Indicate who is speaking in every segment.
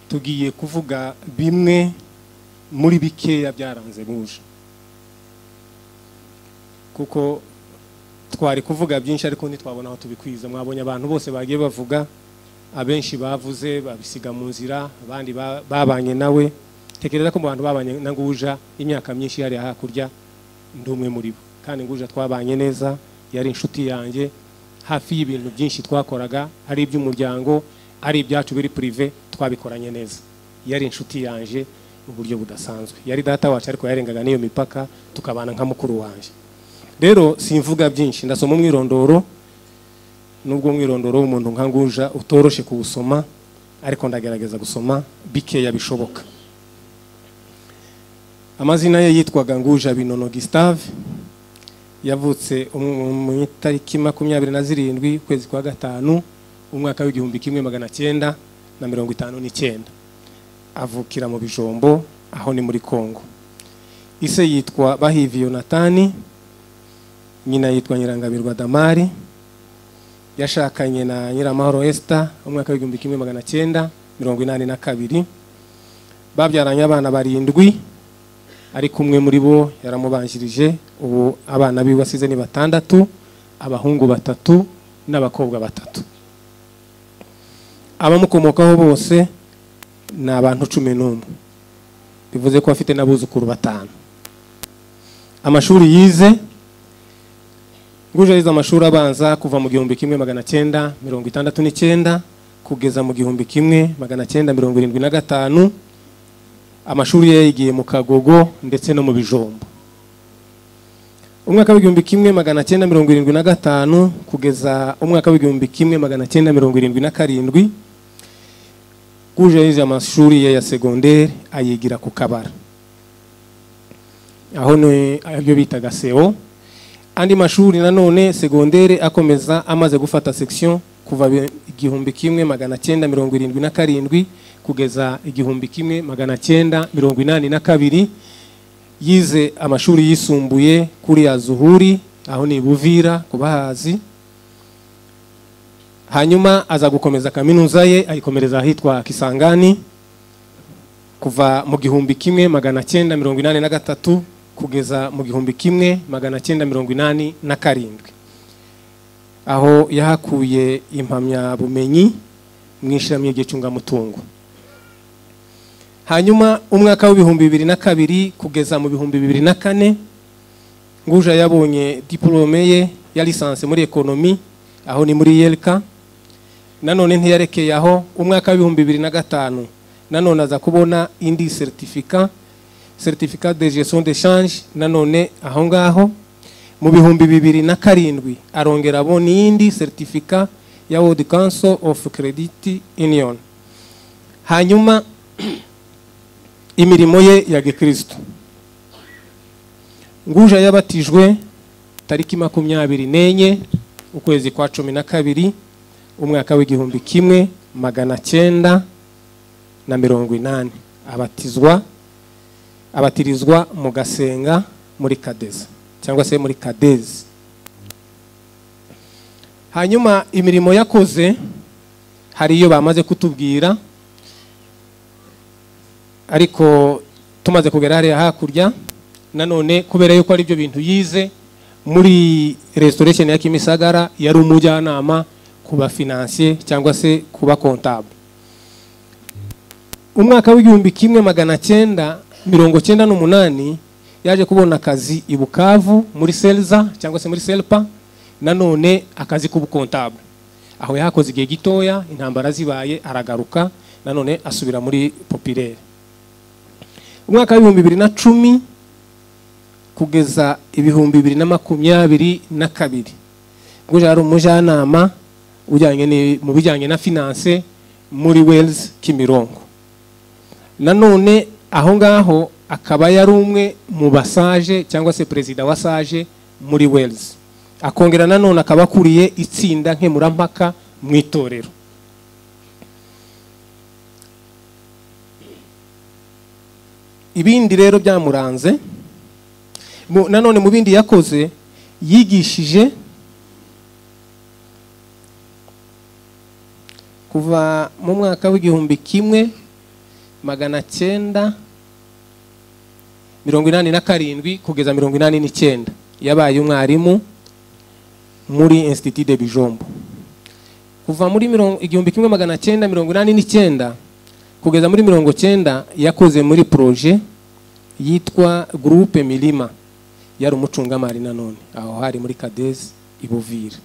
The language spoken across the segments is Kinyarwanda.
Speaker 1: tugiye kuvuga bimwe muri bikeya byaranze buje kuko twari kuvuga byinshi ariko ntitwabona aho tubikwiza mwabonye abantu bose bagiye bavuga abenshi bavuze babisiga mu nzira abandi babanye nawe tekereza ko mu bantu babanye na nguja imyaka myinshi yari hakurya ndi umwe muri bo kandi nguja twabanye neza yari inshuti yanjye hafi y'ibintu byinshi twakoraga ari iby'umuryango ari ibyacu biri purive twabikoranye neza yari inshuti yanjye mu buryo budasanzwe yari data wacu ariko yarengaga n'iyo mipaka tukabana nka mukuru wanjye rero simvuga byinshi ndasoma umwirondoro nubwo umwirondoro w'umuntu nka nguja utoroshe kuwusoma ariko ndagerageza gusoma bikeya bishoboka amazina ye yitwaga nguja binono Gustave yavutse mu itariki makumyabiri na zirindwi ukwezi kwa gatanu umwaka w'igihumbi kimwe magana cyenda na mirongo itanu n'icyenda avukira mu bijombo aho ni muri congo ise yitwa bahivi yonatani nyina yitwa nyirangabirwa damari yashakanye na nyiramahoro esita umwaka w'igihumbi kimwe magana cyenda mirongo inani na kabiri babyaranye abana barindwi ariko umwe muri bo yaramubanjirije ubu abana biwe asize ni batandatu abahungu batatu n'abakobwa batatu abamukomokaho bose ni abantu cumi n'umwe bivuze ko afite n'abuzukuru batanu amashuri yize nguje yize amashuri abanza kuva mu gihumbi kimwe magana cyenda mirongo itandatu n'icyenda kugeza mu gihumbi kimwe magana cyenda mirongo irindwi na gatanu amashuri ye yayigiye mu kagogo ndetse no mu bijombo umwaka w'igihumbi kimwe magana cyenda mirongo irindwi na gatanu kugeza umwaka w'igihumbi kimwe magana cyenda mirongo irindwi na karindwi nguje yize amashuri ye ya segonderi ayigira ku kabara aho ni ayo bitaga sewo andi mashuri nanone segondere akomeza amaze gufata section kuva igihumbi kimwe magana cyenda mirongo irindwi na karindwi kugeza igihumbi kimwe magana cyenda mirongo inani na kabiri yize amashuri yisumbuye kuri ya zuhuri aho ni buvira ku bahazi hanyuma aza gukomeza kaminuza ye ayikomereza ahitwa kisangani kuva mu gihumbi kimwe magana cyenda mirongo inani na gatatu kugeza mu gihumbi kimwe magana cyenda mirongo inani na karindwi aho yahakuye impamyabumenyi mu ishami ry'icungamutungo hanyuma umwaka w'ibihumbi bibiri na kabiri kugeza mu bihumbi bibiri na kane nguja yabonye diporome ye ya lisansi muri ekonomi aho ni muri yerika nanone ntiyarekeye aho umwaka w'ibihumbi bibiri na gatanu nanone aza kubona indi seritifika certificat de gestion de change nanone aho ngaho mu bihumbi bibiri na karindwi arongera abona iyindi certificat ya World Council of Credit Union hanyuma imirimo ye ya gikristo nguja yabatijwe tariki makumyabiri n'enye ukwezi kwa cumi na kabiri umwaka w'igihumbi kimwe magana cyenda na mirongo inani abatizwa abatirizwa mu gasenga muri kadeza cyangwa se muri kadezi hanyuma imirimo yakoze hari iyo bamaze kutubwira ariko tumaze kugera hariya hakurya nanone kubera yuko ari byo bintu yize muri restoration ya kimisagara yari umujyanama ku bafinansiye cyangwa se ku bakontabule umwaka w'igihumbi kimwe magana cyenda mirongo cyenda n'umunani yaje kubona akazi i bukavu muri selza cyangwa se muri selpa nanone akazi k'ubukontabule aho yahakoze igihe gitoya intambara zibaye aragaruka nanone asubira muri popirere umwaka w'ibihumbi bibiri na cumi kugeza ibihumbi bibiri na makumyabiri na kabiri ubwo ari umujyanama mu bijyanye na finance muri wells kimirongo nanone aho ngaho akaba yari umwe mu basaje cyangwa se perezida wa saje muri wells akongera nanone akaba akuriye itsinda nkemurampaka mu itorero ibindi rero byamuranze nanone mu bindi yakoze yigishije kuva mu mwaka w'igihumbi kimwe magana cyenda mirongo inani na karindwi kugeza mirongo inani n'icyenda yabaye umwarimu muri institut de bijombo kuva muri mirongo- igihumbi kimwe magana cyenda mirongo inani n'icyenda kugeza muri mirongo cyenda yakoze muri proje yitwa groupe milima yari umucungamari nanone aho hari muri kadezi i buvira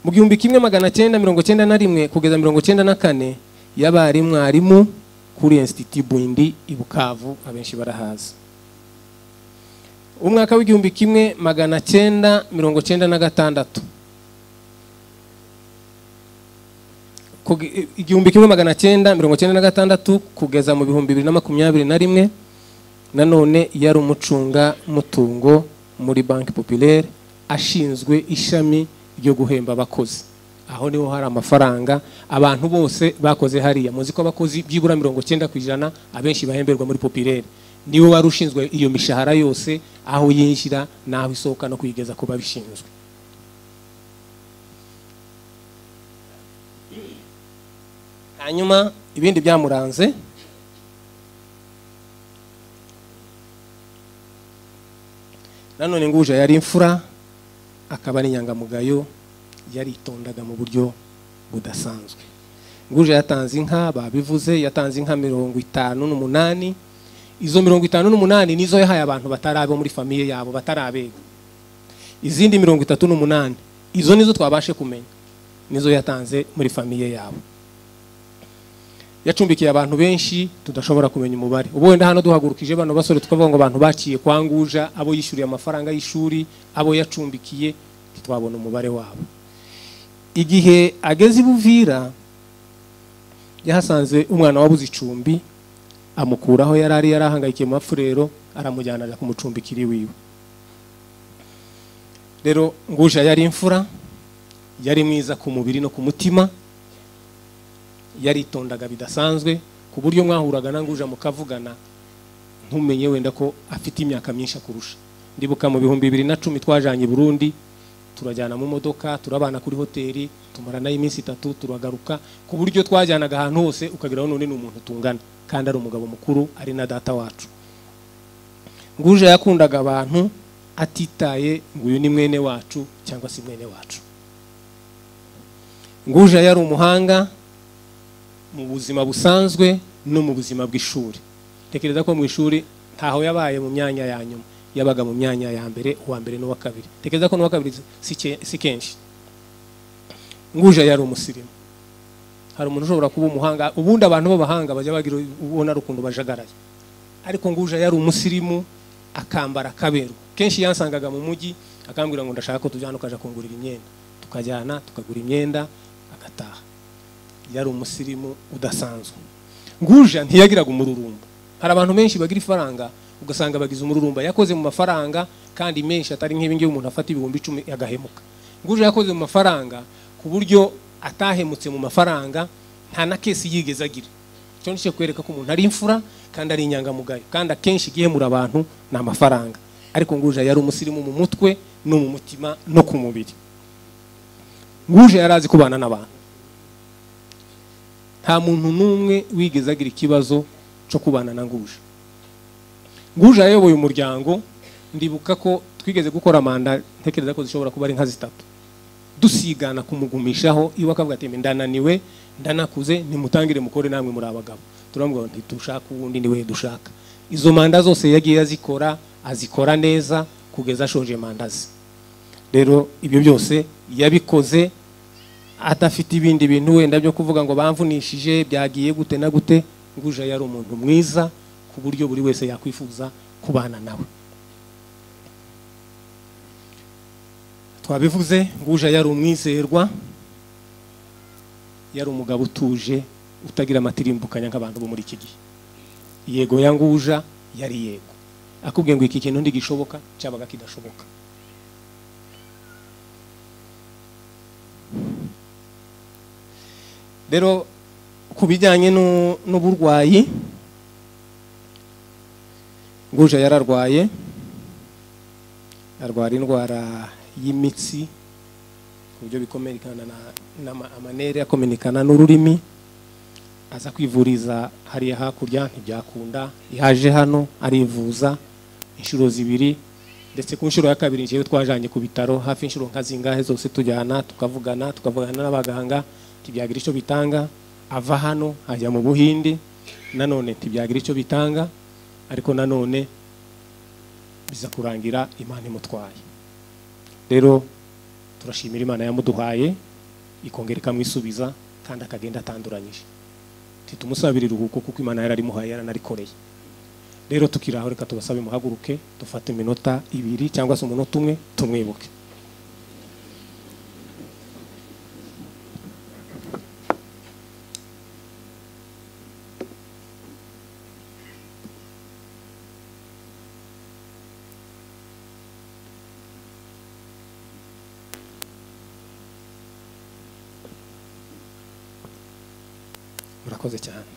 Speaker 1: mu gihumbi kimwe magana cyenda mirongo cyenda na rimwe kugeza mirongo cyenda na kane yabaye mwarimu kuri institut bwindi i bukavu abenshi barahazi umwaka w'igihumbi kimwe magana cyenda mirongo cyenda na gatandatu Kuge- igihumbi kimwe magana cyenda mirongo cyenda na gatandatu kugeza mu bihumbi bibiri na makumyabiri na rimwe nanone yari umucunga mutungo muri banki populaire ashinzwe ishami ryo guhemba abakozi aho niho hari amafaranga abantu bose bakoze hariya muzi ko abakozi byibura mirongo cyenda ku ijana abenshi bahemberwa muri populaire niwe wari ushinzwe iyo mishahara yose aho yinjira n'aho isohoka no kuyigeza ku babishinzwe hanyuma ibindi byamuranze nanone nguja yari imfura akaba ari inyangamugayo yaritondaga mu buryo budasanzwe nguja yatanze inka babivuze yatanze inka mirongo itanu n'umunani izo mirongo itanu n'umunani nizo yahaye abantu batari abo muri famiye yabo batari abega izindi mirongo itatu n'umunani izo nizo twabashe kumenya nizo yatanze muri famiye yabo yacumbikiye abantu benshi tudashobora kumenya umubare ubu wenda hano duhagurukije bano basore twavuga ngo abantu baciye kwa Nguja abo yishyuriye amafaranga y'ishuri abo yacumbikiye ntitwabona umubare wabo igihe ageze i buvira yahasanze umwana wabuze icumbi amukuraho yari ari yarahangayikiye mu mafurero aramujyana ajya kumucumbikira iwiwe rero Nguja yari imfura yari mwiza ku mubiri no ku mutima yaritondaga bidasanzwe ku buryo mwahuraga na Nguja mukavugana ntumenye wenda ko afite imyaka myinshi akurusha ndibuka mu bihumbi bibiri na cumi twajanye i burundi turajyana mu modoka turabana kuri hoteli tumaranayo iminsi itatu turagaruka ku buryo twajyanaga ahantu hose ukageraho none ni umuntu tungana kandi ari umugabo mukuru ari na data wacu Nguja yakundaga abantu atitaye ngo uyu ni mwene wacu cyangwa si mwene wacu Nguja yari umuhanga mu buzima busanzwe no mu buzima bw'ishuri tekereza ko mu ishuri ntaho yabaye mu myanya ya nyuma yabaga mu myanya ya mbere uwa mbere n'uwa kabiri tekereza ko n'uwa kabiri si ke- si kenshi nguja yari umusirimu hari umuntu ushobora kuba umuhanga ubundi abantu b'abahanga bajya bagira ubona ari ukuntu bajagaraye ariko nguja yari umusirimu akambara akaberwa kenshi yansangaga mu mujyi akambwira ngo ndashaka ko tujyana ukaja kungurira imyenda tukajyana tukagura imyenda agataha yari umusirimu udasanzwe nguja ntiyagiraga umururumba hari abantu benshi bagira ifaranga ugasanga bagize umururumba yakoze mu mafaranga kandi menshi atari nk'ibingibi umuntu afata ibihumbi icumi agahemuka nguja yakoze mu mafaranga ku buryo atahemutse mu mafaranga nta na kesi yigeze agira icyo ni cyo kwereka ko umuntu ari imfura kandi ari inyangamugayo kandi akenshi igihemura abantu ni amafaranga ariko nguja yari umusirimu mu mutwe no mu mutima no ku mubiri nguja yari azi kubana n'abantu nta muntu n'umwe wigeze agira ikibazo cyo kubana na nguje nguje yayoboye umuryango ndibuka ko twigeze gukora manda ntekereza ko zishobora kuba ari nka zitatu dusigana kumugumishaho iwe akavuga ati "Mbe ndananiwe ndanakuze nimutangire mukore namwe muri abagabo turamubwira ngo ntitushaka uwundi niwe dushaka izo manda zose yagiye azikora azikora neza kugeza ashoje manda ze rero ibyo byose yabikoze adafite ibindi bintu wenda byo kuvuga ngo bamvunishije byagiye gute na gute nguja yari umuntu mwiza ku buryo buri wese yakwifuza kubana nawe twabivuze nguja yari umwizerwa yari umugabo utuje utagira amatirimbukanya nk'abantu bo muri iki gihe yego ya nguja yari yego akubwiye ngo iki kintu ntigishoboka cyabaga kidashoboka rero ku bijyanye n'u- n'uburwayi nguja yararwaye arwara indwara y'imitsi ku buryo bikomerekana na, na amanere akomenekana n'ururimi aza kwivuriza hariya hakurya ntibyakunda yaje hano arivuza inshuro zibiri ndetse ku nshuro ya kabiri njyewe twajanye ku bitaro hafi inshuro nka zingahe zose tujyana tukavugana tukavugana n'abaganga ntibyagira icyo bitanga ava hano ajya mu buhindi nanone ntibyagira icyo bitanga ariko nanone biza kurangira imana imutwaye rero turashimira imana yamuduhaye ikongera ikamwisubiza kandi akagenda atanduranyije titumusabira iruhuko kuko imana yari arimuhaye yaranarikoreye rero tukiraho reka tubasabe muhaguruke dufate iminota ibiri cyangwa se umunota umwe tumwibuke murakoze cyane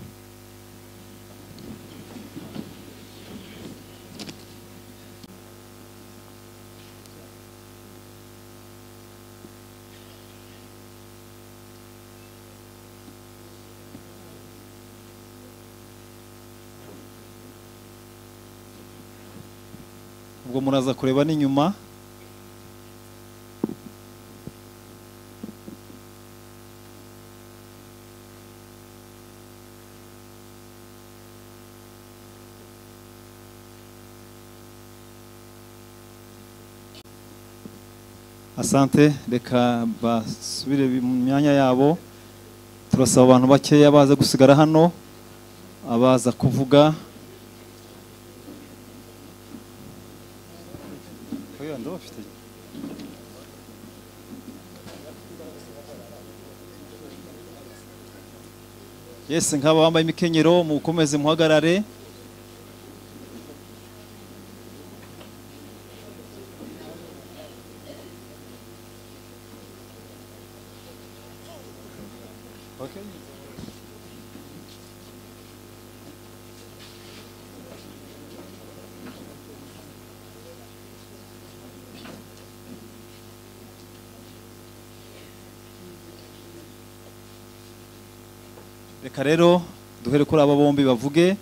Speaker 2: ubwo muraza kureba n'inyuma asante reka basubire mu myanya yabo turasaba abantu bakeya baza gusigara hano abaza kuvuga Oya, ndabafite. yesi nk'aba bambaye imikenyero mukomeze muhagarare reka rero duhere kuri aba bombi bavuge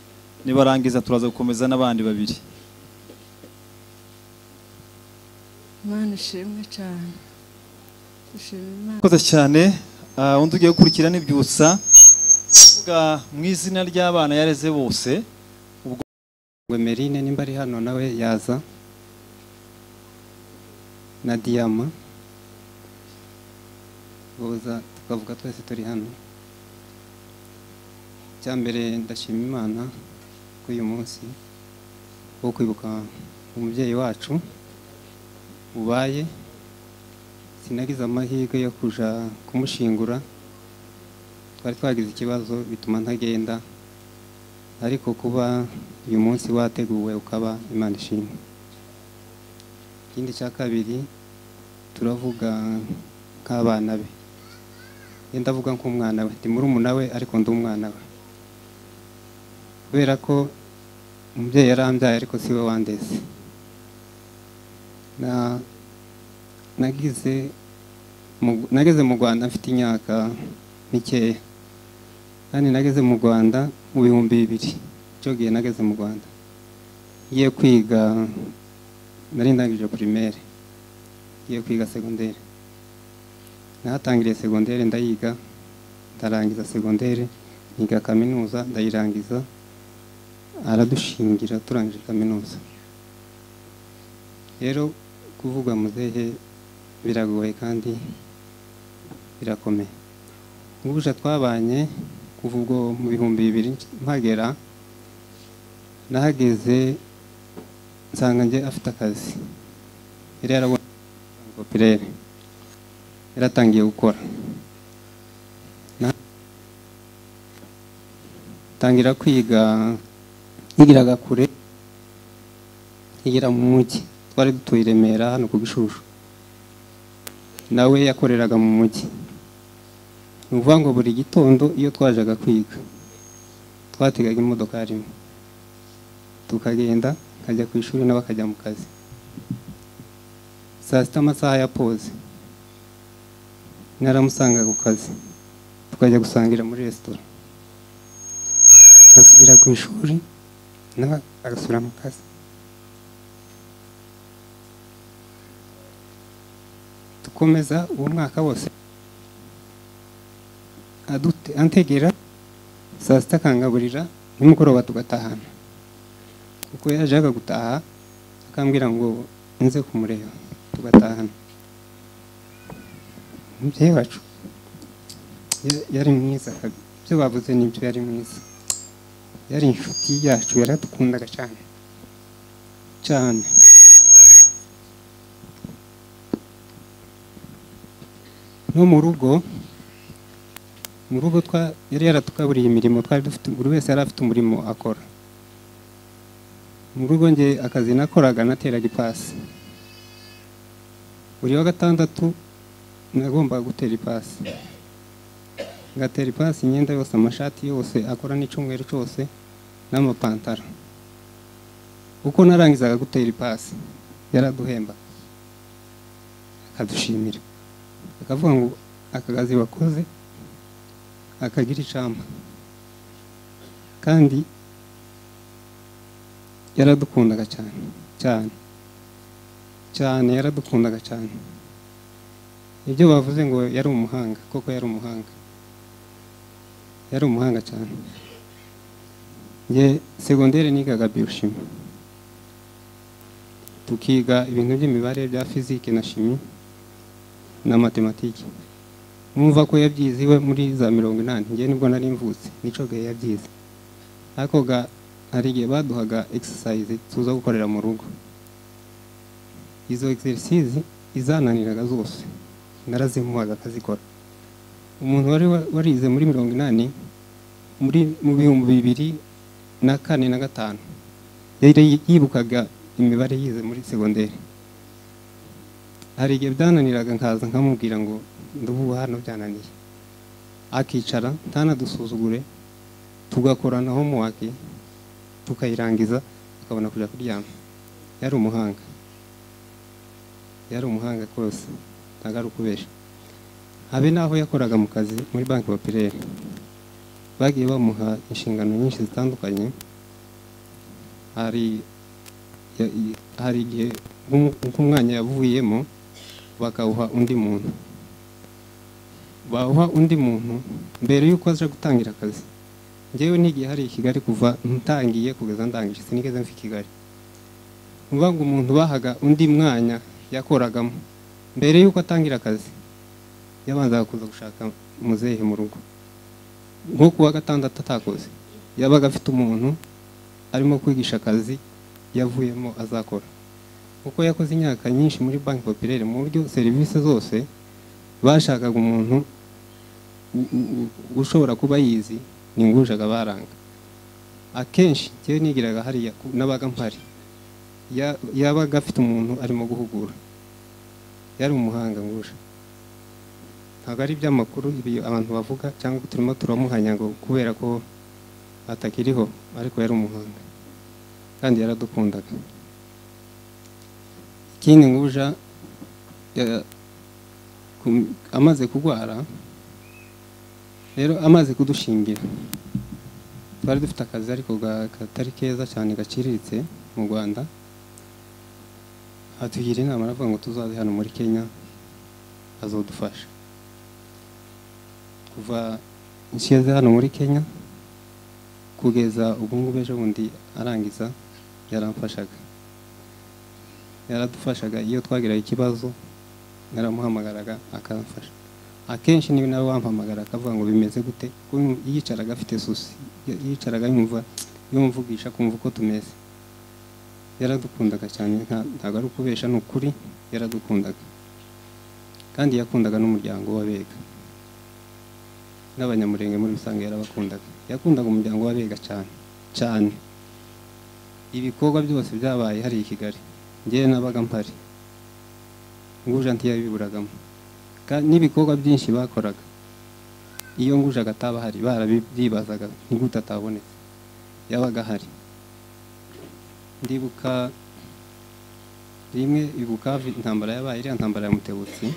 Speaker 2: nibarangiza turaza gukomeza n'abandi babiri
Speaker 3: imana ishimwe cyane dushima imana
Speaker 2: murakoze cyane Ah, undi ugiye gukurikira n'ibyutsa Vuga mu izina ry'abana yareze bose
Speaker 4: ngo merine nimba ari hano nawe yaza na diyama boza tukavuga twese turi hano icya mbere ndashima imana kuri uyu munsi wo kwibuka umubyeyi wacu ubaye sinagize amahirwe yo kuja kumushingura twari twagize ikibazo bituma ntagenda ariko kuba uyu munsi wateguwe ukaba imana ishimwe ikindi cya kabiri turavuga nk'abana be iyo ndavuga nk'umwana we ndi murumuna we ariko ndi umwana we kubera ko umubyeyi yarambyaye ariko si we wandeze Na- nagize mu- nageze mu rwanda mfite imyaka mikeya kandi nageze mu rwanda mu bihumbi bibiri icyo gihe nageze mu rwanda ngiye kwiga nari ndangije primaire ngiye kwiga segonderi nahatangiriye segonderi ndayiga ndarangiza segonderi niga kaminuza ndayirangiza aradushingira turangije kaminuza rero kuvuga muzehe biragoye kandi birakomeye ubuje twabanye kuva ubwo mu bihumbi bibiri mpagera nahageze nsanga njye afite akazi yari yarabonye kopirere yaratangiye gukora Na- tangira kwiga yigiraga kure yigira mu mujyi twari dutuye i remera hano ku gishushu nawe yakoreraga mu mujyi ni ukuvuga ngo buri gitondo iyo twajaga kwiga twategaga imodoka rimwe tukagenda nkajya ku ishuri nawe akajya mu kazi saa sita amasaha ya pause naramusangaga ku kazi tukajya gusangira muri resitora asubira ku ishuri nawe agasubira mu kazi dukomeza uwo mwaka wose adute antegera saa sita akangaburira nimugoroba tugatahana kuko yajyaga gutaha akambwira ngo nze kumureba tugatahana umubyeyi wacu ya- yari mwiza kabi ibyo bavuze nibyo yari mwiza yari inshuti yacu yaradukundaga cyane cyane no mu rugo mu rugo twa yari yaratukaburiye imirimo twari dufite buri wese yari afite umurimo akora mu rugo nge akazi nakoraga nateraga ipasi buri wa gatandatu nagombaga gutera ipasi ngatera ipasi imyenda yose amashati yose akora n'icyumweru cyose n'amapantaro uko narangizaga gutera ipasi yaraduhemba akadushimira akavuga ngo aka kazi wakoze akagira icamba kandi yaradukundaga cyane cyane cyane yaradukundaga cyane ibyo bavuze ngo yari umuhanga koko yari umuhanga yari umuhanga cyane nge segonderi nigaga bioshimi tukiga ibintu by'imibare bya fizike na shimi na matematike mwumva ko yabyize iwe muri za mirongo inani nge nibwo nari mvutse nico gihe yabyize ariko ga hari igihe baduhaga exercise tuza gukorera mu rugo izo exercise izananiraga zose narazimuhaga akazikora umuntu wari wa- warize muri mirongo inani muri mu bihumbi bibiri na kane na gatanu yari yibukaga imibare yize muri segonderi hari igihe byananiraga nkaza nkamubwira ngo ndubu hano byananiye akicara ntanadusuzugure tugakorana homework tukayirangiza tukabona kujya kuryama yari umuhanga yari umuhanga rwose ntabwo ari ukubesha habe n'aho yakoraga mu kazi muri banki popirere bagiye bamuha inshingano nyinshi zitandukanye hari ya- i- hari igihe nk'umu- nk'umwanya yavuyemo bakawuha undi muntu bawuha undi muntu mbere y'uko aza gutangira akazi ngewe n'igihe hari i kigali kuva ntangiye kugeza ndangije sinigeze mva i kigali ni ukuvuga ngo umuntu bahaga undi mwanya yakoragamo mbere y'uko atangira akazi yabanzaga kuza gushaka muzehe mu rugo nko ku wa gatandatu atakoze yabaga afite umuntu arimo kwigisha akazi yavuyemo azakora kuko yakoze imyaka nyinshi muri banki popirere mu buryo serivisi zose bashakaga umuntu u- u- ushobora kuba yizi ni ngujaga baranga akenshi njyewe nigiraga hariya ku- nabaga mpari Ya- yabaga afite umuntu arimo guhugura yari umuhanga nguje ntabwo ari iby'amakuru ibi abantu bavuga cyangwa turimo turamuhanya ngo kubera ko atakiriho ariko yari umuhanga kandi yaradukundaga ikindi nguja ya- ku- amaze kurwara rero amaze kudushingira twari dufite akazi ariko ga- katari keza cyane gaciriritse mu rwanda atugira inama aravuga ngo tuzaze hano muri kenya azadufasha kuva nshyize hano muri kenya kugeza ubu ngubu ejo bundi arangiza yaramfashaga yaradufashaga iyo twagiraga ikibazo naramuhamagaraga akamfasha akenshi niba nawe wampamagara akavuga ngo bimeze gute kuko yicaraga afite susi yicaraga yumva yumvugisha kumva uko tumeze yaradukundaga cyane nta- ntabwo ari ukubesha ni ukuri yaradukundaga kandi yakundaga n'umuryango w'abega n'abanyamurenge muri rusange yarabakundaga yakundaga umuryango w'abega cyane cyane ibikorwa byose byabaye hariya i kigali ngewe nabaga mpari nguja ntiyabiburagamo Ka- n'ibikorwa byinshi bakoraga iyo nguje agataba hari barabyibazaga nigute atabonetse yabaga ahari ndibuka rimwe ibukavu intambara yabaye iriya ntambara ya mutebutsi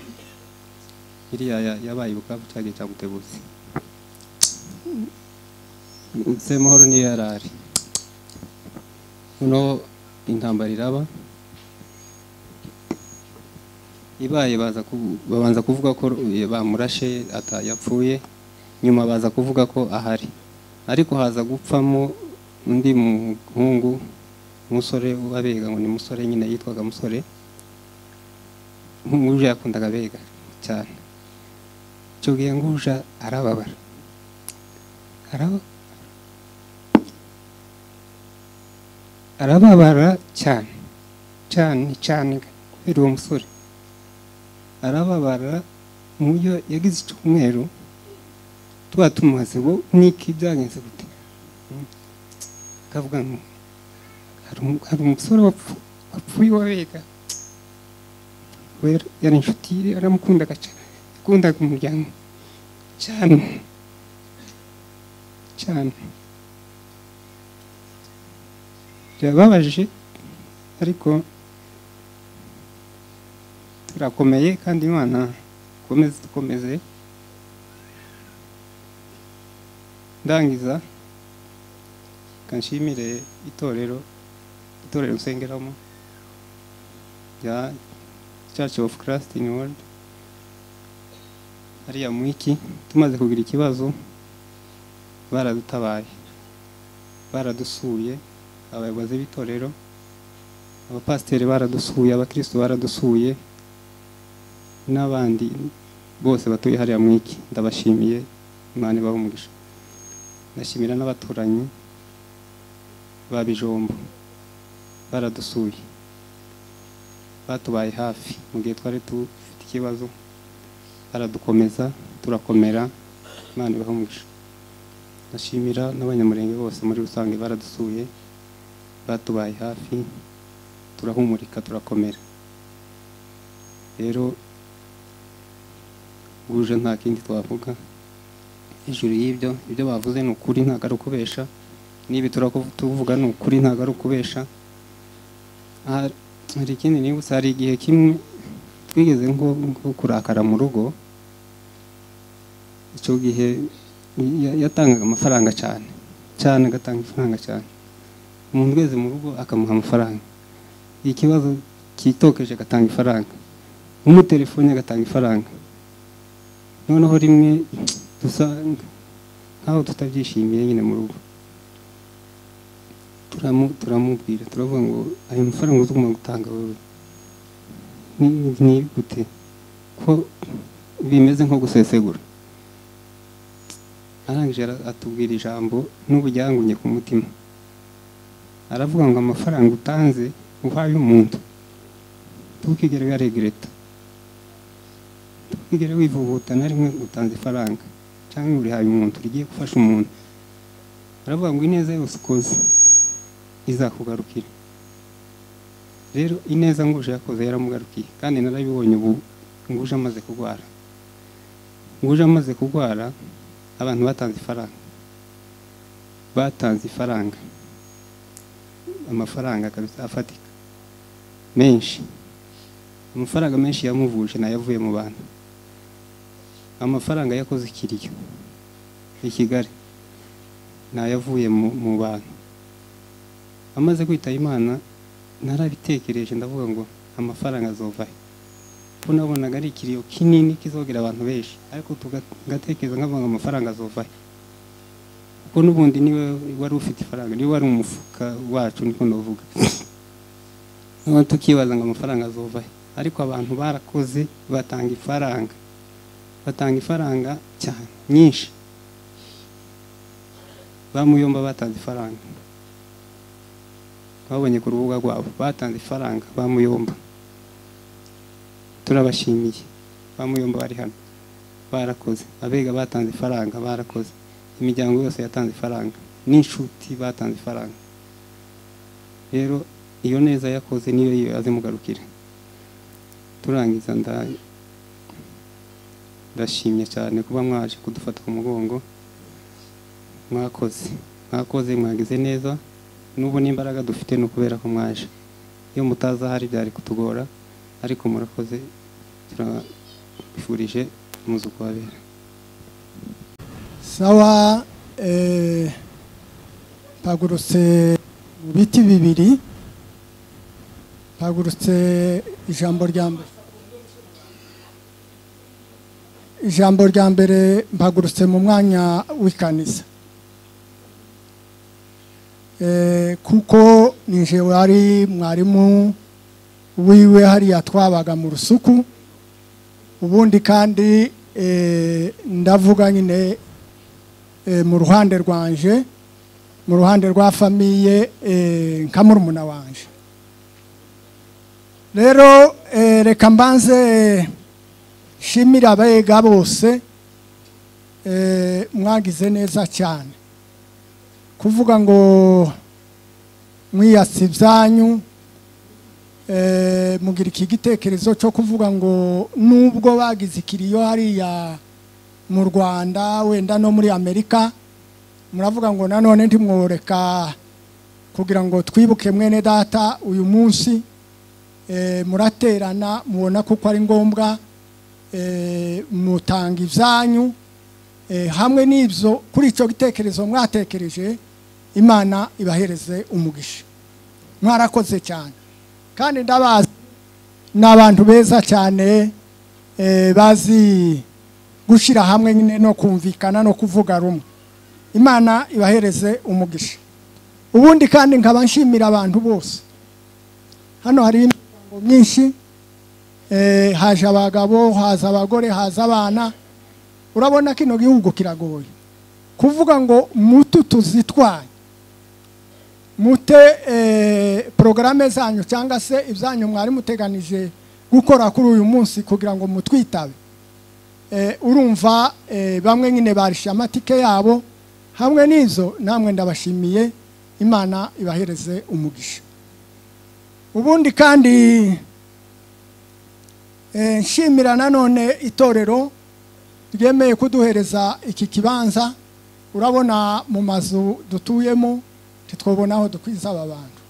Speaker 4: iriya ya- yabaye ibukavu cyagiye cya mutebutsi nsemahoro niyo yari ari noneho intambara iraba ibaye baza ku- babanza kuvuga ko eh, bamurashe atayapfuye nyuma baza kuvuga ko ahari ariko haza gupfamo undi muhungu umusore w'abega ngo ni musore nyine yitwaga musore nk'uje yakundaga abega cyane icyo gihe nguja arababara araba- arababara cyane cyane cyane kubera uwo musore arababara mu buryo yagize icyumweru tuba tumubaze ngo niki byagenze gute Mm. akavuga ngo hari umu- hari umusore wapfu- wapfuye wabega yari inshuti ye aramukundaga cyane yakundaga umuryango cyane cyane birababaje ariko turakomeye kandi imana ikomeze dukomeze ndangiza kanshimire itorero itorero nsengeramo rya church of christ in world hariya mu iki tumaze kugira ikibazo baradutabaye baradusuye abayobozi b'itorero abapasiteri baradusuye abakristo baradusuye n'abandi bose batuye hariya mu iki ndabashimiye imana ibahe umugisha ndashimira n'abaturanyi ba bijombo baradusuye batubaye hafi mu gihe twari dufite ikibazo baradukomeza turakomera imana ibahe umugisha ndashimira n'abanyamurenge bose muri rusange baradusuye batubaye hafi turahumurika turakomera rero guje nta kindi twavuga hejuru y'ibyo ibyo bavuze ni ukuri ntabwo ari ukubesha n'ibi turakuvuga ni ukuri ntabwo ari ukubesha Hari- hari ikindi nibutse hari igihe kimwe twigeze nko nko kurakara mu rugo icyo gihe ya- yatangaga amafaranga cyane cyane agatanga amafaranga cyane umuntu wese mu rugo akamuha amafaranga ikibazo cyitokeje agatanga ifaranga umutelefoni agatanga ifaranga noneho rimwe dusa nkaho tutabyishimiye nyine mu rugo turamu- turamubwira turavuga ngo ayo mafaranga uzagomba gutanga wowe ni- ni gute ko bimeze nko gusesegura arangije ara- atubwira ijambo n'ubujyangunye ku mutima aravuga ngo amafaranga utanze uhaye umuntu ntukigere uyaregereta ntukigere wivuguta na rimwe utanze ifaranga cyangwa urihaye umuntu rigiye gufasha umuntu aravuga ngo ineza yose ukoze izakugarukira rero ineza nguje yakoze yaramugarukiye kandi narabibonye ubu nguje amaze kurwara nguje amaze kurwara abantu batanze ifaranga batanze ifaranga amafaranga kabisa afatika menshi amafaranga menshi yamuvuje nayo avuye mu bantu amafaranga yakoze ikiriyo i kigali nayo avuye mu- mu bantu amaze kwitaba imana narabitekereje ndavuga ngo amafaranga azova he ko nabonaga ari ikiriyo kinini kizogera abantu benshi ariko tuga- ngatekereza nkavuga ngo amafaranga azova he kuko n'ubundi niwe wari ufite ifaranga niwe wari umufuka wacu niko ndavuga noneho tukibaza ngo amafaranga azova he ariko abantu barakoze batanga ifaranga batanga ifaranga cyane nyinshi bamuyomba batanze ifaranga babonye ku rubuga rwabo batanze ifaranga bamuyomba turabashimiye bamuyomba bari hano barakoze abega batanze ifaranga barakoze imiryango yose yatanze ifaranga n'inshuti batanze ifaranga rero iyo neza yakoze niyo yiwe azimugarukira turangiza nda- ndashimye cyane kuba mwaje kudufata ku mugongo mwakoze mwakoze mwagize neza n'ubu n'imbaraga dufite ni ukubera ko mwaje iyo mutaza hari byari kutugora ariko murakoze turabifurije umuzuko wabera
Speaker 5: sawa eh, mpagurutse mu biti bibiri mpagurutse ijambo rya mbere ijambo rya mbere mpagurutse mu mwanya w'ikaniza Eh, kuko nije wari mwarimu wiwe hariya twabaga mu rusuku ubundi kandi eh, ndavuga nyine eh, mu ruhande rwanje mu ruhande rwa famiye eh, nka murumuna wanje rero eh, reka mbanze eh, shimira abega bose eh, mwagize neza cyane kuvuga ngo mwiyasi ibyanyu eh, mugira iki gitekerezo cyo kuvuga ngo nubwo bagize ikiriyo hariya mu rwanda wenda no muri amerika muravuga ngo nanone ntimworeka kugira ngo twibuke mwene data uyu munsi eh, muraterana mubona kuko ari ngombwa eh, mutanga ibyanyu eh, hamwe n'ibyo kuri icyo gitekerezo mwatekereje imana ibahereze umugisha mwarakoze cyane kandi ndabazi ni abantu beza cyane eh, bazi gushyira hamwe nyine no kumvikana no kuvuga rumwe imana ibahereze umugisha ubundi kandi nkaba nshimira abantu bose hano hari imiryango myinshi eh, haje abagabo haza abagore haza abana urabona kino gihugu kiragoye kuvuga ngo mutu tuzitwaye mute eh, porogaramu zanyu cyangwa se ibyanyu mwari muteganije gukora kuri uyu munsi kugira ngo mutwitabe eh, urumva eh, bamwe nyine barishe amatike yabo hamwe n'izo namwe ndabashimiye imana ibahereze umugisha ubundi kandi eh, nshimira nanone itorero ryemeye kuduhereza iki kibanza urabona mu mazu dutuyemo ntitwabona aho dukwiza aba bantu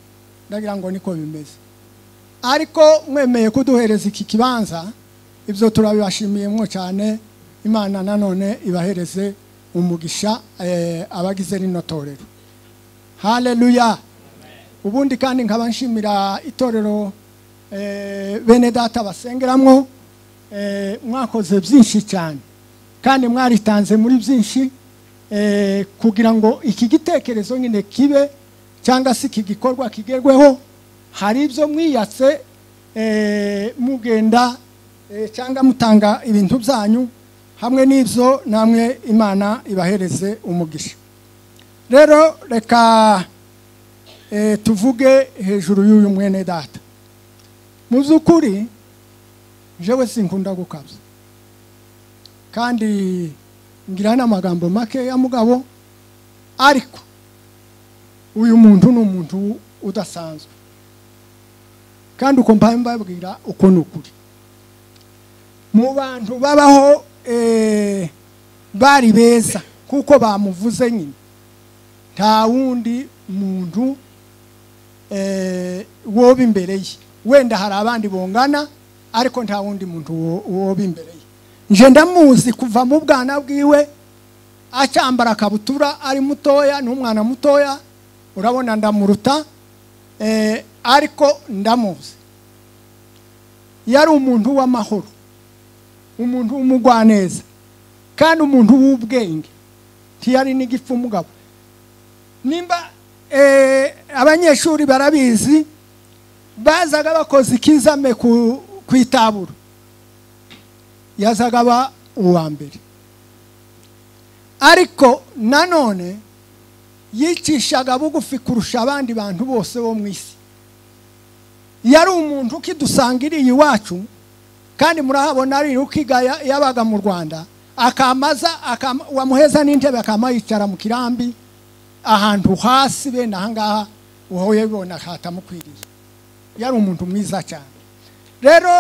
Speaker 5: ndagira ngo niko bimeze ariko mwemeye kuduhereza iki kibanza ibyo turabibashimiyemo cyane imana nanone ibahereze umugisha eh, abagize rino torero haleluya ubundi kandi nkaba nshimira itorero eh, bene data basengeramo eh, mwakoze byinshi cyane kandi mwaritanze muri byinshi eh, kugira ngo iki gitekerezo nyine kibe cyangwa se iki gikorwa kigerweho hari ibyo mwiyatse eh, mugenda eh, cyangwa mutanga ibintu byanyu hamwe n'ibyo namwe imana ibahereze umugisha rero reka tuvuge hejuru y'uyu mwene data mu by'ukuri jewe sinkunda gukabya kandi ngira n'amagambo makeya mugabo ariko uyu muntu ni umuntu udasanzwe kandi uko mbaye mbabwira uko ni ukuri mu bantu babaho bari beza kuko bamuvuze nyine nta wundi muntu woba imbere ye wenda hari abandi bongana ariko nta wundi muntu woba imbere ye nje ndamuzi kuva mu bwana bwiwe acyambara akabutura ari mutoya n'umwana mutoya urabona ndamuruta ariko ndamuzi yari umuntu w'amahoro umuntu w'umugwaneza kandi umuntu w'ubwenge ntiyari n'igifu mugabo nimba abanyeshuri barabizi bazaga bakoze ikizame ku itaburo yazaga aba uwa mbere ariko nanone yicishaga bugufi kurusha abandi bantu bose bo mu isi yari umuntu ukidusangiriye iwacu kandi murahabona ari rukiga yabaga mu rwanda akamaza wamuheza n'intebe akama yicara mu kirambi ahantu hasi bene ahangaha wowe bona hatamukwiriye yari umuntu mwiza cyane rero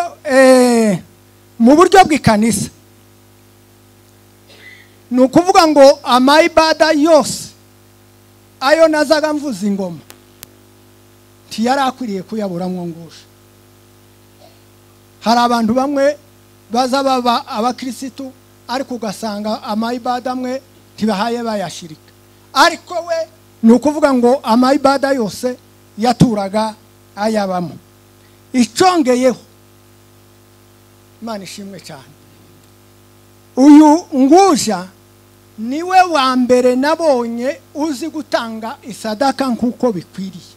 Speaker 5: mu buryo bw'ikanisa ni ukuvuga ngo amayibada yose ayo nazaga mvuza ingoma ntiyari akwiriye kuyabura mwongusha hari abantu bamwe baza baba abakirisitu ariko ugasanga amayibada amwe ntibahaye bayashirika ariko we ni ukuvuga ngo amayibada yose yaturaga ayabamo icongeyeho imana ishimwe cyane uyu nguja niwe wa mbere nabonye uzi gutanga isadaka nk'uko bikwiriye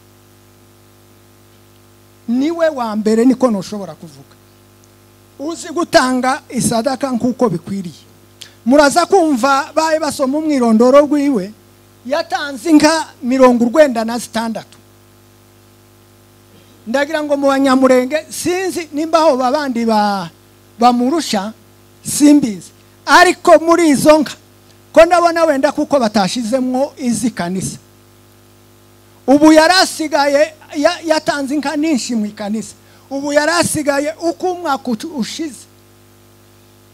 Speaker 5: niwe wa mbere niko ntushobora kuvuga uzi gutanga isadaka nk'uko bikwiriye muraza kumva baye basoma umwirondoro rwiwe yatanze inka mirongo urwenda na zitandatu ndagira ngo mu banyamurenge sinzi nimba aho babandi ba- bamurusha simbizi ariko muri izo nka ko ndabona wenda kuko batashizemwo izi kanisa ubu yari asigaye ya- yatanze inka nyinshi mu ikanisa ubu yari asigaye uko umwaka utu- ushize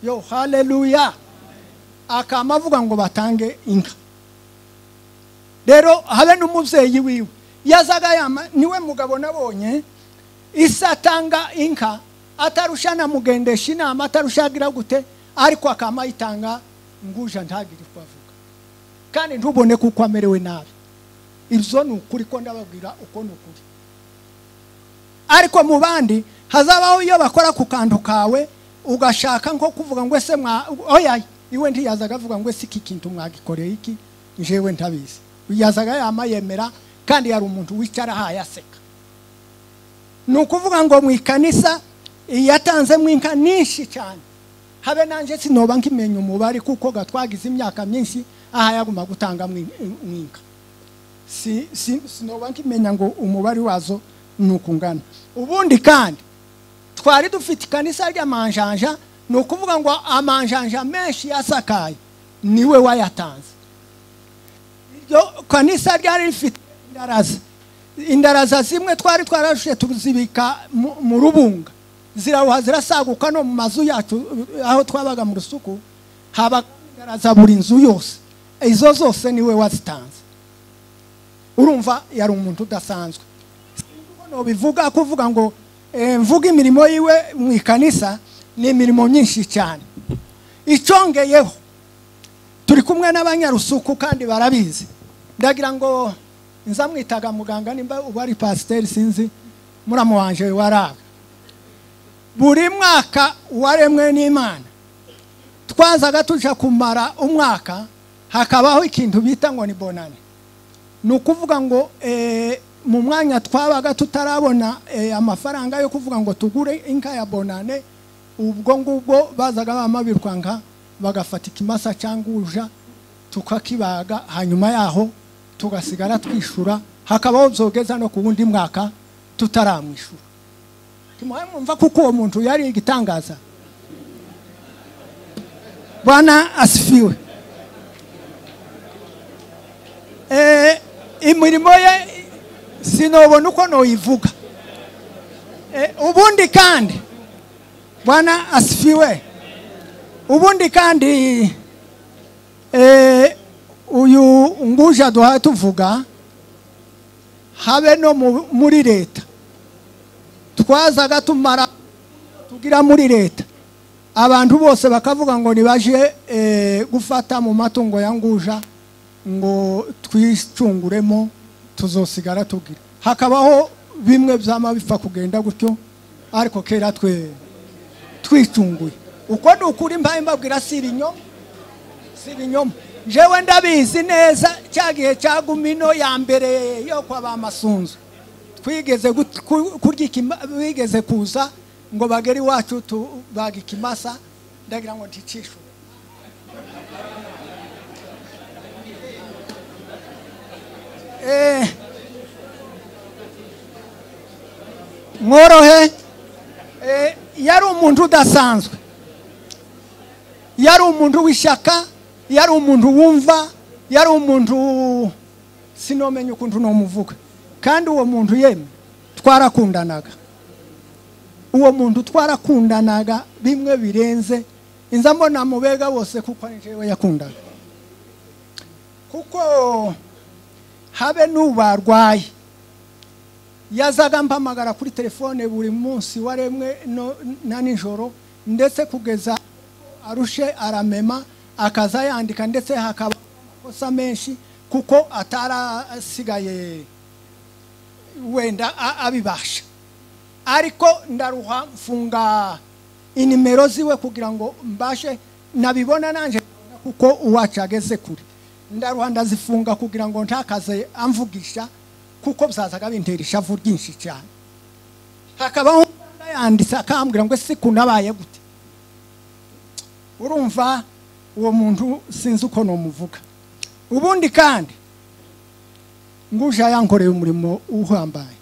Speaker 5: yo haleluya akaba avuga ngo batange inka rero habe n'umubyeyi wiwe yazaga yama niwe mugabo nabonye isi atanga inka atarusha anamugendesha inama atarushagira gute ariko akaba ayitanga nguja ntagire uko avuga kandi ntubone kuko amerewe nabi ibyo ni ukuri ko ndababwira uko ni ukuri ariko mu bandi hazabaho iyo bakora ku kantu kawe ugashaka nko kuvuga ngo ese mwa oya iwe ntiyazaga avuga ngo ese iki kintu mwagikoreye iki njyewe ntabizi yazaga yama yemera kandi yari umuntu wicara ahaye aseka ni ukuvuga ngo mu ikanisa yatanzemo inka nyinshi cyane habe nanjye sinoba nkimenya umubare kuko gatwagize imyaka myinshi aha yaguma gutanga mu in- mu inka si, si, sinoba nkimenya ngo umubare wazo ni uku ungana ubundi kandi twari dufite ikanisa ry'amanjanja ni ukuvuga ngo amanjanja menshi yasakaye niwe wayatanze iryo kanisa ryari rifite indaraza indaraza zimwe twari twararushe tuzibika mu- mu rubunga zirahuha zirasaguka no mu mazu yacu aho twabaga mu rusuku haba indaraza buri nzu yose izo zose niwe wazitanze urumva yari umuntu udasanzwe no bivuga kuvuga ngo eh, mvuga imirimo yiwe mu ikanisa ni imirimo myinshi cyane icongeyeho turi kumwe n'abanyarusuku kandi barabizi ndagira ngo nzamwitaga muganga nimba ubu ari pasiteri sinzi muramu wanje waraga buri mwaka waremwe n'imana twazaga tujya kumara umwaka hakabaho ikintu bita ngo ni bonane ni ukuvuga ngo eh, mu mwanya twabaga tutarabona eh, amafaranga yo kuvuga ngo tugure inka ya bonane ubwo ngubwo bazaga bama birwanga bagafata ikimasa cyangwa uja tukakibaga hanyuma yaho tugasigara twishura hakabaho byogeza no ku wundi mwaka tutaramwishura timuhamumva kuko uwo muntu yari igitangaza bwana asifiwe Eh, imirimo ye sinobona uko noyivuga Eh, ubundi kandi bwana asifiwe ubundi kandi eh, uyu nguja duhaye tuvuga habe no mu- muri leta twazaga tumara tugira muri leta abantu bose bakavuga ngo nibaje eh, gufata mu matungo ya nguja ngo twicunguremo tuzosigara tugira hakabaho bimwe byama bipfa kugenda gutyo ariko kera twe twicunguye uko ni ukuri mbaye mbabwira si ibinyoma si ibinyoma jewe ndabizi neza cya gihe cya gumino ya mbere yo kwa ba masunzu twigeze gut- ku- kurya ikima- bigeze kuza ngo bagere iwacu tubaga ikimasa ndagira ngo nticishwe Eh, mworohe eh, yari umuntu udasanzwe yari umuntu w'ishyaka yari umuntu wumva yari umuntu sinomenya ukuntu nomuvuga kandi uwo muntu yemwe twarakundanaga uwo muntu twarakundanaga bimwe birenze inza mbona mubega wose kuko ari njyewe yakundaga kuko habe n'ubarwaye yazaga mpamagara kuri telefone buri munsi waremwe no- na nijoro ndetse kugeza arushe aramema akaza yandika ndetse hakaba amakosa menshi kuko atarasigaye wenda a- abibasha ariko ndaruha mfunga inimero ziwe kugira ngo mbashe nabibona nanje kuko uwacu ageze kure ndaruha ndazifunga kugira ngo ntakaze amvugisha kuko byazaga bintera ishavu ryinshi cyane hakabaho umuganga yanditse akambwira ngo ese kunabaye gute urumva uwo muntu sinzi uko numuvuga ubundi kandi nguje yankoreye umurimo uhambaye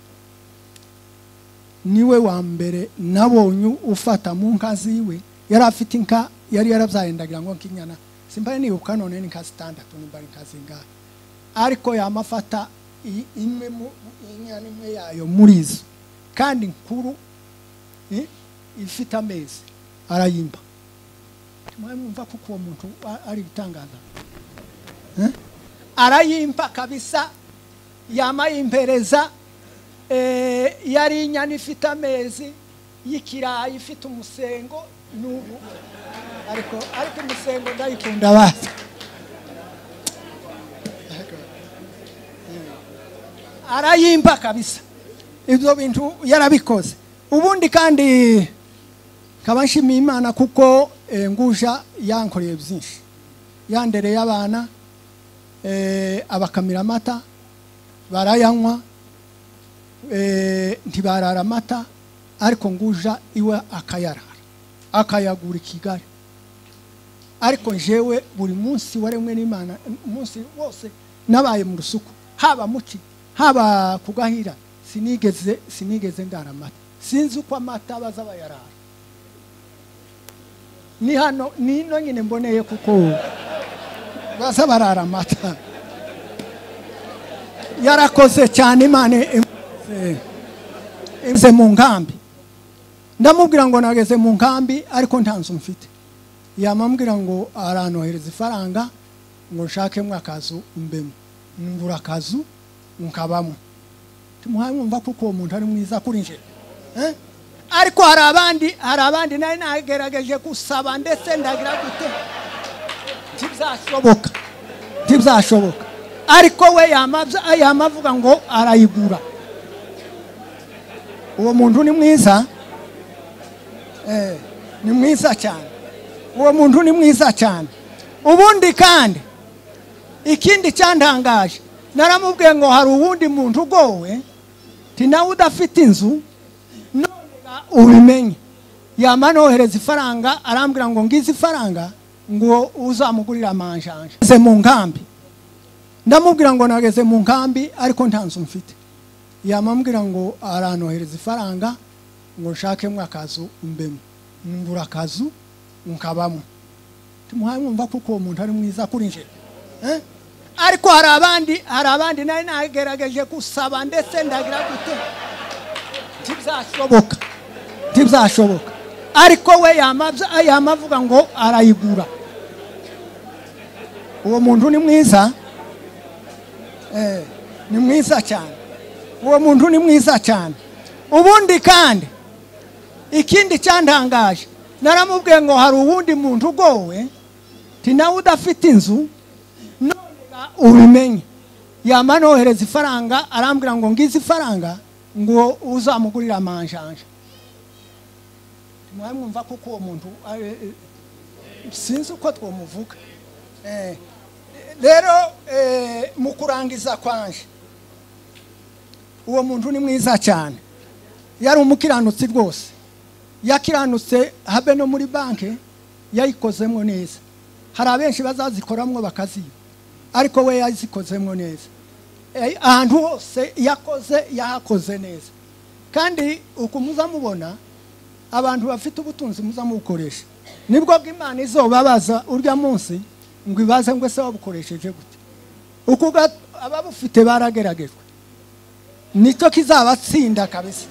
Speaker 5: niwe wa mbere nabonye ufata mu nka ziwe yari afite inka yari yarabyaye ndagira ngo nk'inyana simbari nibuka none ni nka zitandatu niba ari inka zingahe ariko yamafata i- imwe mu inyana imwe yayo muri izo kandi nkuru i- ifite amezi arayimba mwumva kuko uwo muntu a- ari ibitangaza Eh? arayimba kabisa yamayimpereza eh, yari inyana ifite amezi y'ikirayi ifite umusengo n'ubu ariko ariko umusengo ndayikunda basi arayimba kabisa ibyo bintu yarabikoze ubundi kandi nkaba nshimiye imana kuko eh, nguja yankoreye byinshi yandereye abana eh, abakamira amata barayanywa eh, ntibarara amata ariko nguja iwe akayarara akayagura i kigali ariko njewe buri munsi waremwe n'imana umunsi wose nabaye mu rusuku haba muki haba ku gahira sinigeze sinigeze ndara amata sinzi uko amata baza bayarara ni hano ni ino nyine mboneye kuko baza barara amata yarakoze cyane imana imukoze- imukoze mu nkambi ndamubwira ngo nageze mu nkambi ariko nta nzu mfite yamambwira ngo arantohereza ifaranga ngo nshakemo akazu mbemo ngura akazu nkabamo tumuhaye mwumva kuko uwo muntu ari mwiza kuri nje Eh? ariko hari abandi hari abandi nari nagerageje gusaba ndetse ndagira gute ntibyashoboka ntibyashoboka ariko we yamabya- yamavuga ngo arayigura uwo muntu ni mwiza eh, ni mwiza cyane uwo muntu ni mwiza cyane ubundi kandi ikindi cyantangaje naramubwiye ngo hari uwundi muntu ugowe ti nawe udafite inzu nonega ubimenye yama nohereza ifaranga arambwira ngo ngize ifaranga ngo uzamugurira amanjanja Ngeze mu nkambi ndamubwira ngo nageze mu nkambi ariko nta nzu mfite yamambwira ngo arantohereza ifaranga ngo nshakemo akazu mbemo ngura akazu nkabamo tumuhaye mwumva kuko uwo muntu ari mwiza kuri nje Eh? ariko hari abandi hari abandi nari nagerageje gusaba ndetse ndagira gute ntibyashoboka ntibyashoboka ariko we yamabya- yamavuga ngo arayigura uwo muntu ni mwiza Eh, ni mwiza cyane uwo muntu ni mwiza cyane ubundi kandi ikindi cyantangaje naramubwiye ngo hari uwundi muntu ugowe ti nawe udafite inzu nonega ubimenye yama nohereza ifaranga arambwira ngo ngize ifaranga ngo uzamugurira amanjanja mwari mwumva kuko uwo muntu eh, eh, sinzi uko twamuvuga Eh, rero eh, mu kurangiza kwanje uwo muntu ni mwiza cyane yari umukiranutsi rwose yakiranutse habe no muri banki yayikozemo neza hari abenshi bazazikoramwo bakaziba ariko we yazikozemo neza Eh, ahantu hose yakoze yahakoze neza kandi uku muzamubona abantu bafite ubutunzi muzamubukoresha nibwo bw'imana izobabaza urya munsi ngo ibaze ngo ese wabukoresheje gute uko uga- ababufite barageragejwe nicyo kizabatsinda kabisa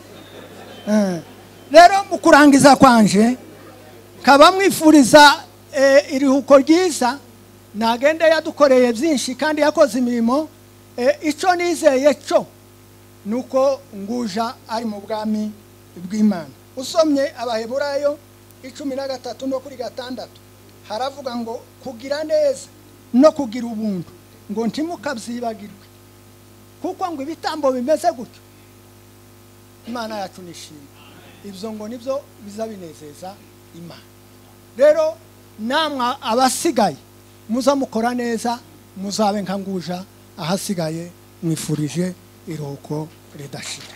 Speaker 5: Eh, rero mu kurangiza kwanje nkaba mwifuriza eh, iruhuko ryiza nagende yadukoreye byinshi kandi yakoze imirimo eh, icyo nizeye cyo ni uko nguja ari mu bwami bw'imana usomye abaheburayo icumi na gatatu no kuri gatandatu haravuga ngo kugira neza no kugira ubuntu ngo ntimukabyibagirwe kuko ngo ibitambo bimeze gutyo imana yacu nishima ibyo ngo nibyo biza binezeza imana rero namwe abasigaye muza mukora neza muzabe nka nguja ahasigaye mwifurije iruhuko ridashira